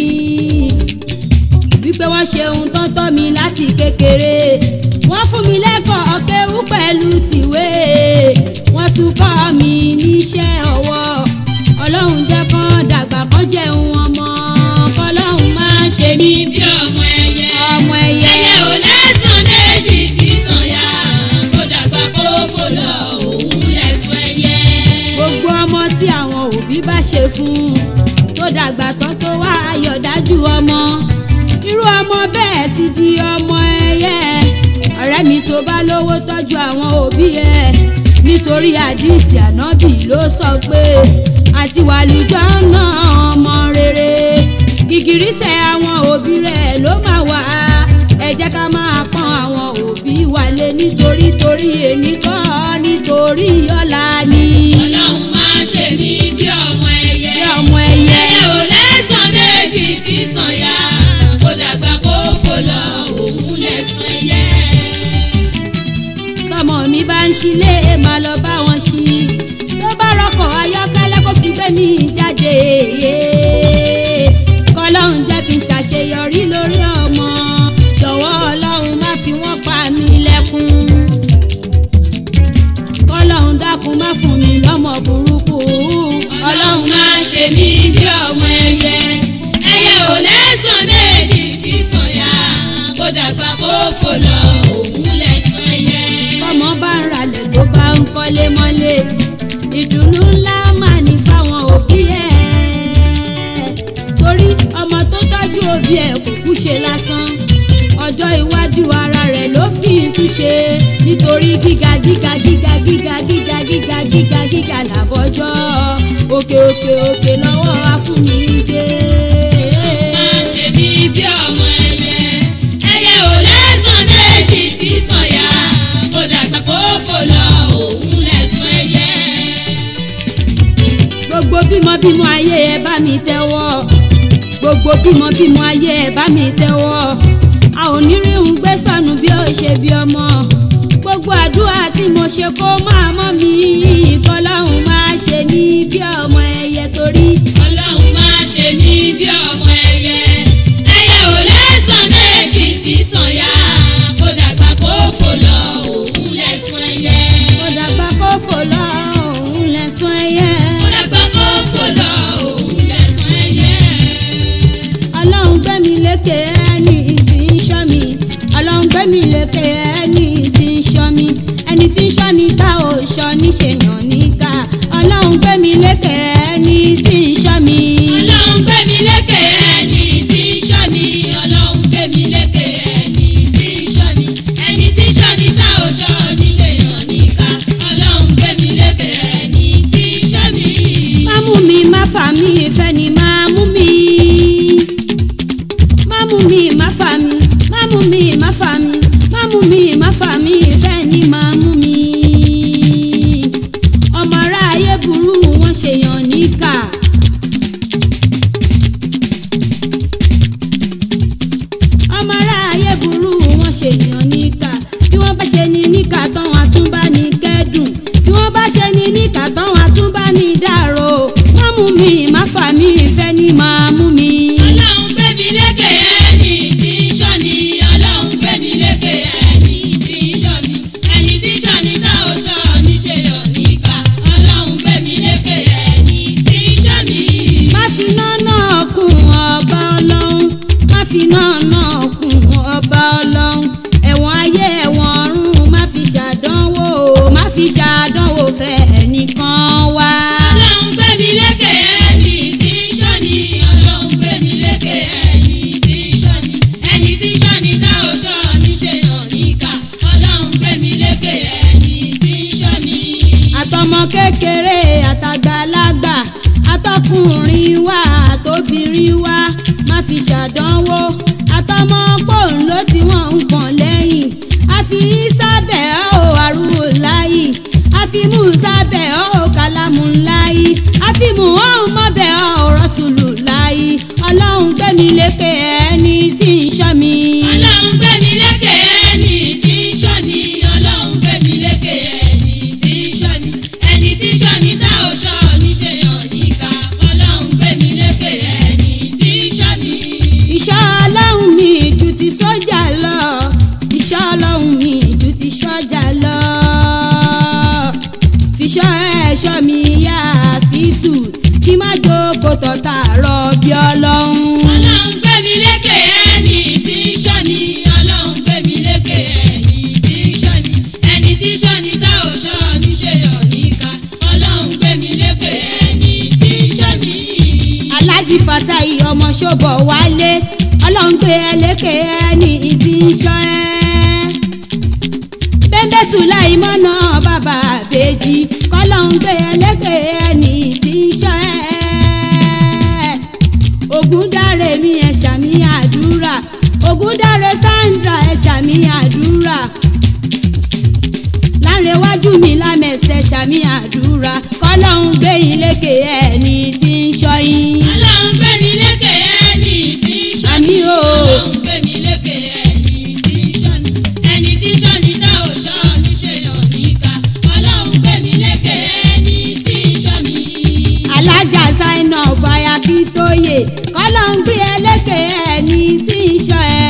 wípé wọ́n ṣe ohun tó ń tọ́ mi láti kékeré wọ́n fún mi lẹ́kọ̀ọ́ kéwú pẹ̀lú tìwé wọ́n tún kọ́ mi níṣẹ́ ọwọ́ ọlọ́run jẹ́ kán dàgbà kán jẹun ọmọ kọ́lọ́run má ṣe mí bí ọmọ ẹyẹ ọmọ ẹyẹ. ẹyẹ ò lẹ́sàn méjì tí sàn yá tó dàgbà kó fò lọ òun lẹ́sàn ẹyẹ. gbogbo ọmọ tí àwọn òbí bá ṣe fún tó dàgbà tán tó wá ayọ̀dájú ọmọ irú ọmọ bẹ́ẹ̀ ti di ọmọ ẹyẹ ọ̀rẹ́ mi tó bá lówó tọ́jú àwọn òbí ẹ̀ nítorí àdìsí ànábì ló sọ pé àti wàlùjọ náà ọmọ rere gìgìrísẹ̀ àwọn òbí rẹ̀ ló máa wà ẹ jẹ́ ká máa pọ́n àwọn òbí wa lé nítorí torí èní kọ́ nítorí ọ̀la ni. ọlọ́run máa ṣe mí bí ọmọ ẹyẹ Bí ọmọ ẹyẹ. ẹyẹ ò lẹ́sàn méjì tí sàn yá kó dàgbà kó fò lọ òun lẹ́sàn ẹyẹ. tọmọ mi bá ń ṣílé máa lọ bá wọn ṣí tó bá rọkọ̀ ayọ́kẹ́lẹ́ kó fi gbé mi jáde kọlọ́run jẹ́ kí n ṣàṣeyọrí lórí ọmọ jọ̀wọ́ ọlọ́run má fi wọ́n pa mí lẹ́kún kọlọ́run dákun má fún mi lọ́mọ burúkú ọlọ́run máa ṣe mí bí ọmọ ẹyẹ ẹyẹ ò lẹ́sàn méjì tí sàn yá kó dàgbà kó fò lọ òun lẹ́sàn ẹyẹ. tọmọ bá ń ralẹ̀ tó bá ń kọ́lé mọ́lé ìdùnnú ńlá máa ní fáwọn òbí ẹ̀ torí ọmọ tó tọ́jú òbí ẹ̀ kò kú ṣe lásán ọjọ́ iwájú ara rẹ̀ ló fi ń túṣe nítorí gíga gíga gíga gíga gíga gíga gíga gíga làbọ́jọ́ òkè òkè òkè lọ́wọ́ afúnni dé. máa ṣe mí bí ọmọ ẹyẹ ẹyẹ ò lẹ́sàn méjì tí sàn yá kó dàgbà kó fò lọ òun lẹ́sàn ẹyẹ. gbogbo bímọ bímọ ayé ẹ bá mi tẹ́wọ́ gbogbo bímọ bímọ ayé ẹ bá mi tẹ́wọ́ a ò ní rí òun gbé sọnù bí ó ṣe bí ọmọ gbogbo àdúrà tí mo ṣe kó máa mọ́ mi kọ́láhùn máa ṣe ní bí ọmọ ẹyẹ torí ọlọ́run máa ṣe mí bí ọmọ ẹyẹ ẹyẹ ò lẹ́sàn méjì tí sàn yá kó dàgbà kó fò lọ òun lẹ́sàn ẹyẹ. kó dàgbà kó fò lọ òun lẹ́sùn ẹyẹ kó dàgbà kó fò lọ òun lẹ́sàn ẹyẹ. ọlọ́run gbẹ́mi lékè ẹni tí ń ṣọ́ mi ọlọ́run gbẹ́mi lékè ẹni tí ń ṣọ́ mi ẹni tí ń ṣọ́ ni tá ò ṣọ́ níṣèyàn níkà ọlọ́run gbẹ́mi lékè ẹni tí ń ṣọ́ mi. ọlọ́run gbé mi lékè ẹni tí ń ṣọ́ ni ọlọ́run gbé mi lékè ẹni tí ń ṣọ́ ni ẹni tí ń ṣọ́ ni tá ò ṣọ́ ní ṣe yàn níka ọlọ́run gbé mi lékè ẹni tí ń ṣọ́ ni. má mú mi má fà mí ìfẹ́ ni má mú mi. má mú mi má fà mí má mú mi má fà mí má mú mi má fà mí ìfẹ́ ni má mú mi. ọmọ ará ayé burú wọn ṣèyàn níkà. fi ṣàdánwò fẹ́ nìkan wá. ọlọ́run gbé mi lékè ẹni tí ń ṣọ́ni ọlọ́run gbé mi lékè ẹni tí ń ṣọ́ni ẹni tí ń ṣọ́ni tá ò ṣọ́ níṣẹ́ yàn níkà ọlọ́run gbé mi lékè ẹni tí ń ṣọ́ni. àtọmọ kékeré àtàgbàlagbà àtọkùnrin wa àtobìnrin wa má fi ṣàdánwò àtọmọ pòǹló tí wọ́n ń pọ̀n lẹ́yìn àfi sábẹ̀ ọ́ àrùn láyì àfi mú sábẹ̀ ọ́ kálámù láyì àfi mú ọ̀hún mọ́bẹ̀ ọ́ rọ́ṣùlù láyì ọlọ́run gbẹ̀mí lékè ẹni tí ń ṣọ́ mi. ọlọ́run gbé mi lékè ẹni tí ń ṣọ́ni ọlọ́run gbé mi lékè ẹni tí ń ṣọ́ni ẹni tí ń ṣọ́ni tá ò ṣọ́ níṣẹ́ yàn níkà ọlọ́run gbé mi lékè ẹni tí ń ṣọ́ni. ìṣọ́ ọlọ́run mi ju ti sójà lọ ìṣọ́ ọlọ́run mi ju ti sójà lọ fiṣọ́ ẹ̀ṣọ́ mi yá àfíìsù kí má jókòó tọ̀tà rọ bí ọlọ́run. ọlọ́run gbé mi lékè ẹni tí ń ṣọ́ni ọlọ́run gbé mi lékè ẹni tí ń ṣọ́ni ẹni tí ń ṣọ́ni tá ò ṣọ́ níṣẹ́ yàn níkà ọlọ́run gbé mi lékè ẹni tí ń ṣọ́ni. alájí fatai ọmọ ṣọ́bọ̀ wálé ọlọ́run gbé ẹ lékè ẹni tí ń ṣọ́ ẹ. bẹ́ńbẹ́ sùláì mọ́nà bàbá àbèjì kọ́lọ́run gbé ẹ lékè ẹni tí ń ṣọ́ ẹ. ògúndáre mi ẹ ṣàmì àdúrà ògúndáre sandra ẹ ṣàmì àdúrà lárẹ̀wájú mi lámẹ̀sẹ̀ ṣàmì àdúrà kọ́lọ́hún gbé yín lékè ẹni tí ń ṣọ́ yín. ọlọ́run gbé mi lékè ẹni tí ń ṣọ́ni Àmín o. ọlọ́run gbé mi lékè ẹni tí ń ṣọ́ni ẹni tí ń ṣọ́ni tá ò ṣọ́ níṣẹ́ yàn níkà ọlọ́run gbé mi lékè ẹni tí ń ṣọ́ni. alájà zainab báyà kí tó yè kọ́lọ́hún gbé ẹ lékè ẹni tí ń ṣọ́ ẹ.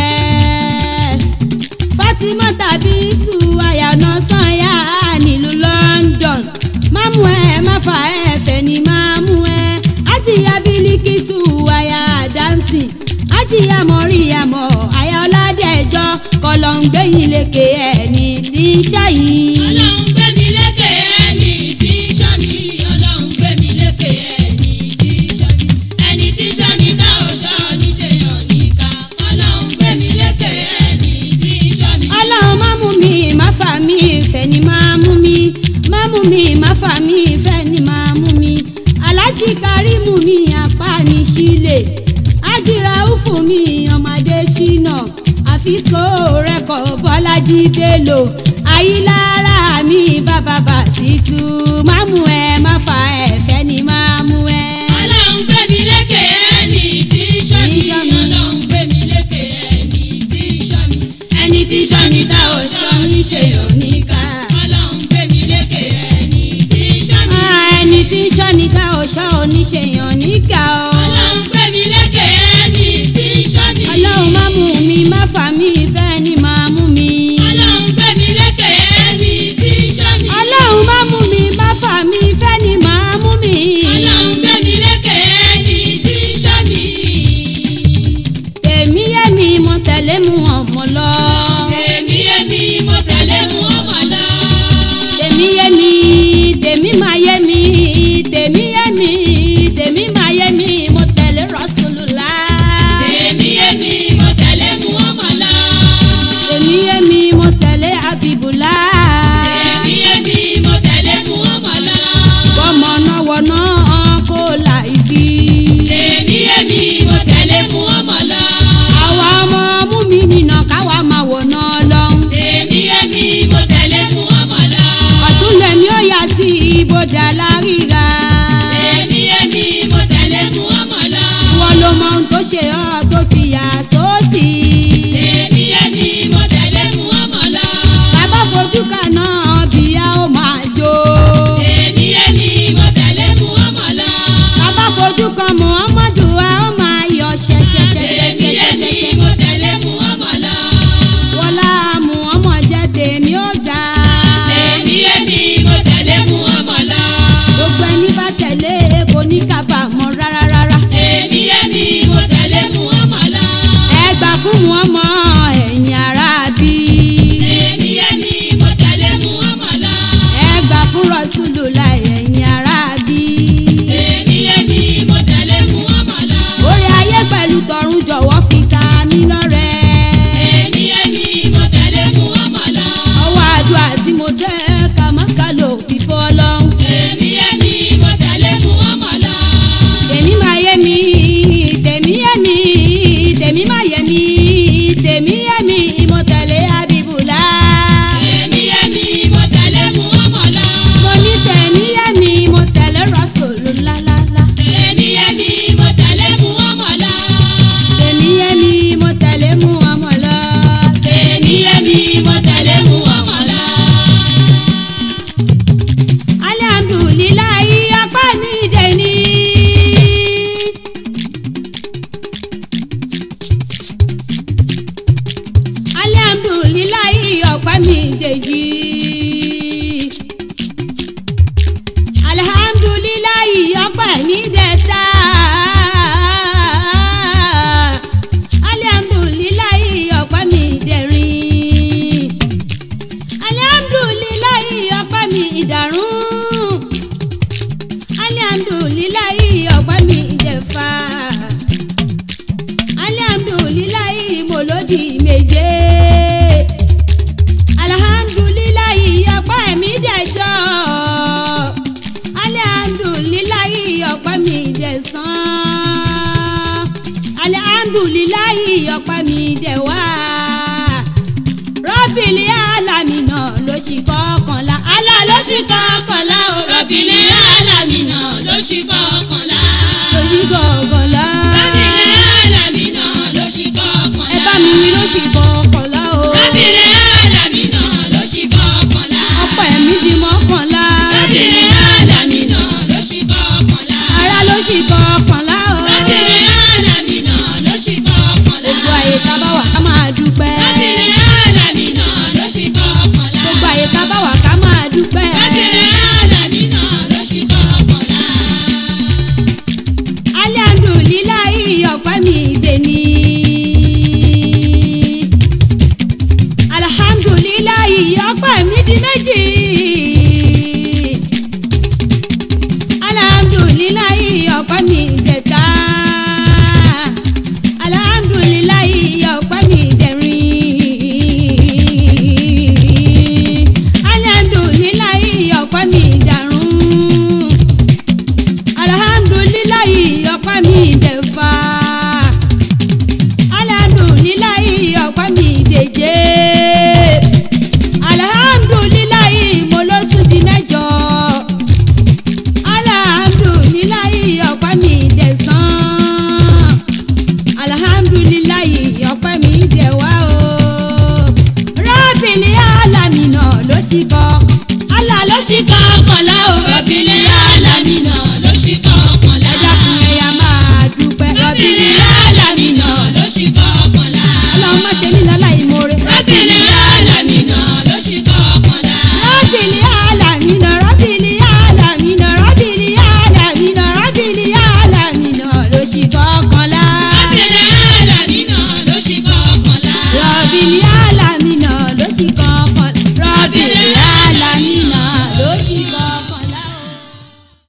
fatima tàbí tu àyànà sanya nílùú london má mú ẹ má fà ẹ fẹ́ ni má mú ẹ àjìyá bílíkìsù àyà adamsi àjìyá mọ̀ríyàmọ̀ àyà ọ̀làdẹ̀jọ́ kọ́lọ́hún gbé yín lékè ẹni tí ń ṣọ́ yìí. ọlọ́run gbé mi lékè ẹni tí ń ṣọ́ni ọlọ́run gbé mi lékè ẹni tí ń ṣọ́ni ẹni tí ń ṣọ́ni tá ò ṣọ́ níṣẹ́ yàn níkà ọlọ́run gbé mi lékè ẹni tí ń ṣọ́ni. ọlọ́run má mú mi má fà mí ìfẹ́ ni má mú mi má mú mi má fà mí ìfẹ́ ni má mú mi alájí kárìmù mi apá ní sílẹ̀ ájìrà úfù mi ọmọdé ṣínà àfisco rẹkọ bọ́lájí bello ayílára mi bàbá bàṣítù má mú ẹ má fà ẹ̀fẹ́ ni má mú ẹ. ọlọ́run gbé mi lékè ẹni tí ń ṣọ́ni Tí ń ṣọ́ni. ọlọ́run gbé mi lékè ẹni tí ń ṣọ́ni ẹni tí ń ṣọ́ni tá ò ṣọ́ níṣẹ́ yàn níkà ọlọ́run gbé mi lékè ẹni tí ń ṣọ́ni. Ah, ẹni tí ń ṣọ́ ni ká ọ̀ṣọ́ oníṣèyàn níkà ọ́. ọlọ́run gbé mi lékè ẹni tí ń ṣọ́ni. ọlọ́run má mú mi má fà mí ìfẹ́ ni máa mú mi. ọlọ́run gbé mi lékè ẹni tí ń ṣọ́ni. ọlọ́run má mú mi má fà mí ìfẹ́ ni máa mú mi. ọlọ́run gbé mi lékè ẹni tí ń ṣọ́ni. èmi yé mi mo tẹ̀lé mu ọmọ lọ. èmi èmi mo tẹ̀lé mu ọmọ lọ. tèmi yé mi tèmi máa yé mi tèmi yé mi tèmi máa yé mi mo tẹ̀lé rọ́ṣùlù rọ́ṣùlù láì ẹ̀yìn ara bí. èmi èmi mo tẹ̀lé Muhammad lọ. orí ayé pẹ̀lú tọ̀run jọ̀wọ́ fi ta mí lọ́rẹ. èmi èmi mo tẹ̀lé Muhammad lọ. ọwọ́ àdúrà tí mo tẹ́ kàmákà ló fi fọ́ lọ́hùn. èmi èmi mo tẹ̀lé Muhammad lọ. tèmi máa yé mi tèmi yé mi tèmi máa yé mi tèmi yé mi mo tẹ̀lé Habibullah. èmi èmi mo tẹ̀lé Muhammad lọ. mo ní tèmi yé mi mo tẹ̀lé Rasulullah. èmi èmi mo tẹ̀lé Muhammad lọ. tèmi yé mi mo tẹ̀lé Muhammad lọ. èmi èmi mo tẹ̀lé Muhammad lọ. alhamdulilayi apá mi dé ní. alhamdulilayi ọ̀pá mi dèjì. alhamdulilayi ọ̀pá mi dẹ̀ta. alhamdulilayi ọ̀pá mi dẹ̀rin alihamdulilayi ọpẹ́ mi ìdàrún alihamdulilayi ọpẹ́ mi ìjẹ̀fà alihamdulilayi mòlódì méje alihamdulilayi ọpẹ́ mi dẹ̀jọ alihamdulilayi ọpẹ́ mi dẹ̀sán alihamdulilayi ọpẹ́ mi dẹ̀wá rọ́bìlì alámìnà ló ṣì kọkànlá alá ló ṣì kọkànlá o rọ̀bìlì alámìnà ló ṣì kọkànlá. ló ṣì kọkànlá rọ̀bìlì alámìnà ló ṣì kọkànlá. ẹ bá mi wí ló ṣì kọkànlá o rọ̀bìlì alámìnà ló ṣì kọkànlá. ọ̀pọ̀ ẹ̀mí di mọ́kànlá rọ̀bìlì alámìnà ló ṣì kọkànlá. ara ló ṣì kọkànlá o rọ̀bìlì alámìnà ló ṣì kọkànlá. gbogbo àyè tá a bá wà ká máa dúpẹ́ rọ̀bìlì alámìnà ló ṣì kọkànlá. gbogbo àyè tá a bá wà ká máa dúpẹ́ rọ̀bìlì alámìnà ló ṣì kọkànlá. alihamdulilayi ọ̀pẹ́ mi dé ní. alihamdulilayi ọ̀pẹ́ mi di méjì. alihamdulilayi ọ̀pẹ́ mi dẹ̀ta. alihamdulilayi ọ̀pẹ́ mi dẹ̀rin. alihamdulilayi ọ̀pẹ́ mi dàrún alhamdulilayi ọpẹ́ mi dẹ̀fà alhamdulilayi ọpẹ́ mi dèje alhamdulilayi mo ló tún di mẹ́jọ alhamdulilayi ọpẹ́ mi dẹ̀sán alhamdulilayi ọpẹ́ mi dẹ̀wá o rábìlì alamina ló sì kọ́ Allah ló sì kọ́ kọ́lá.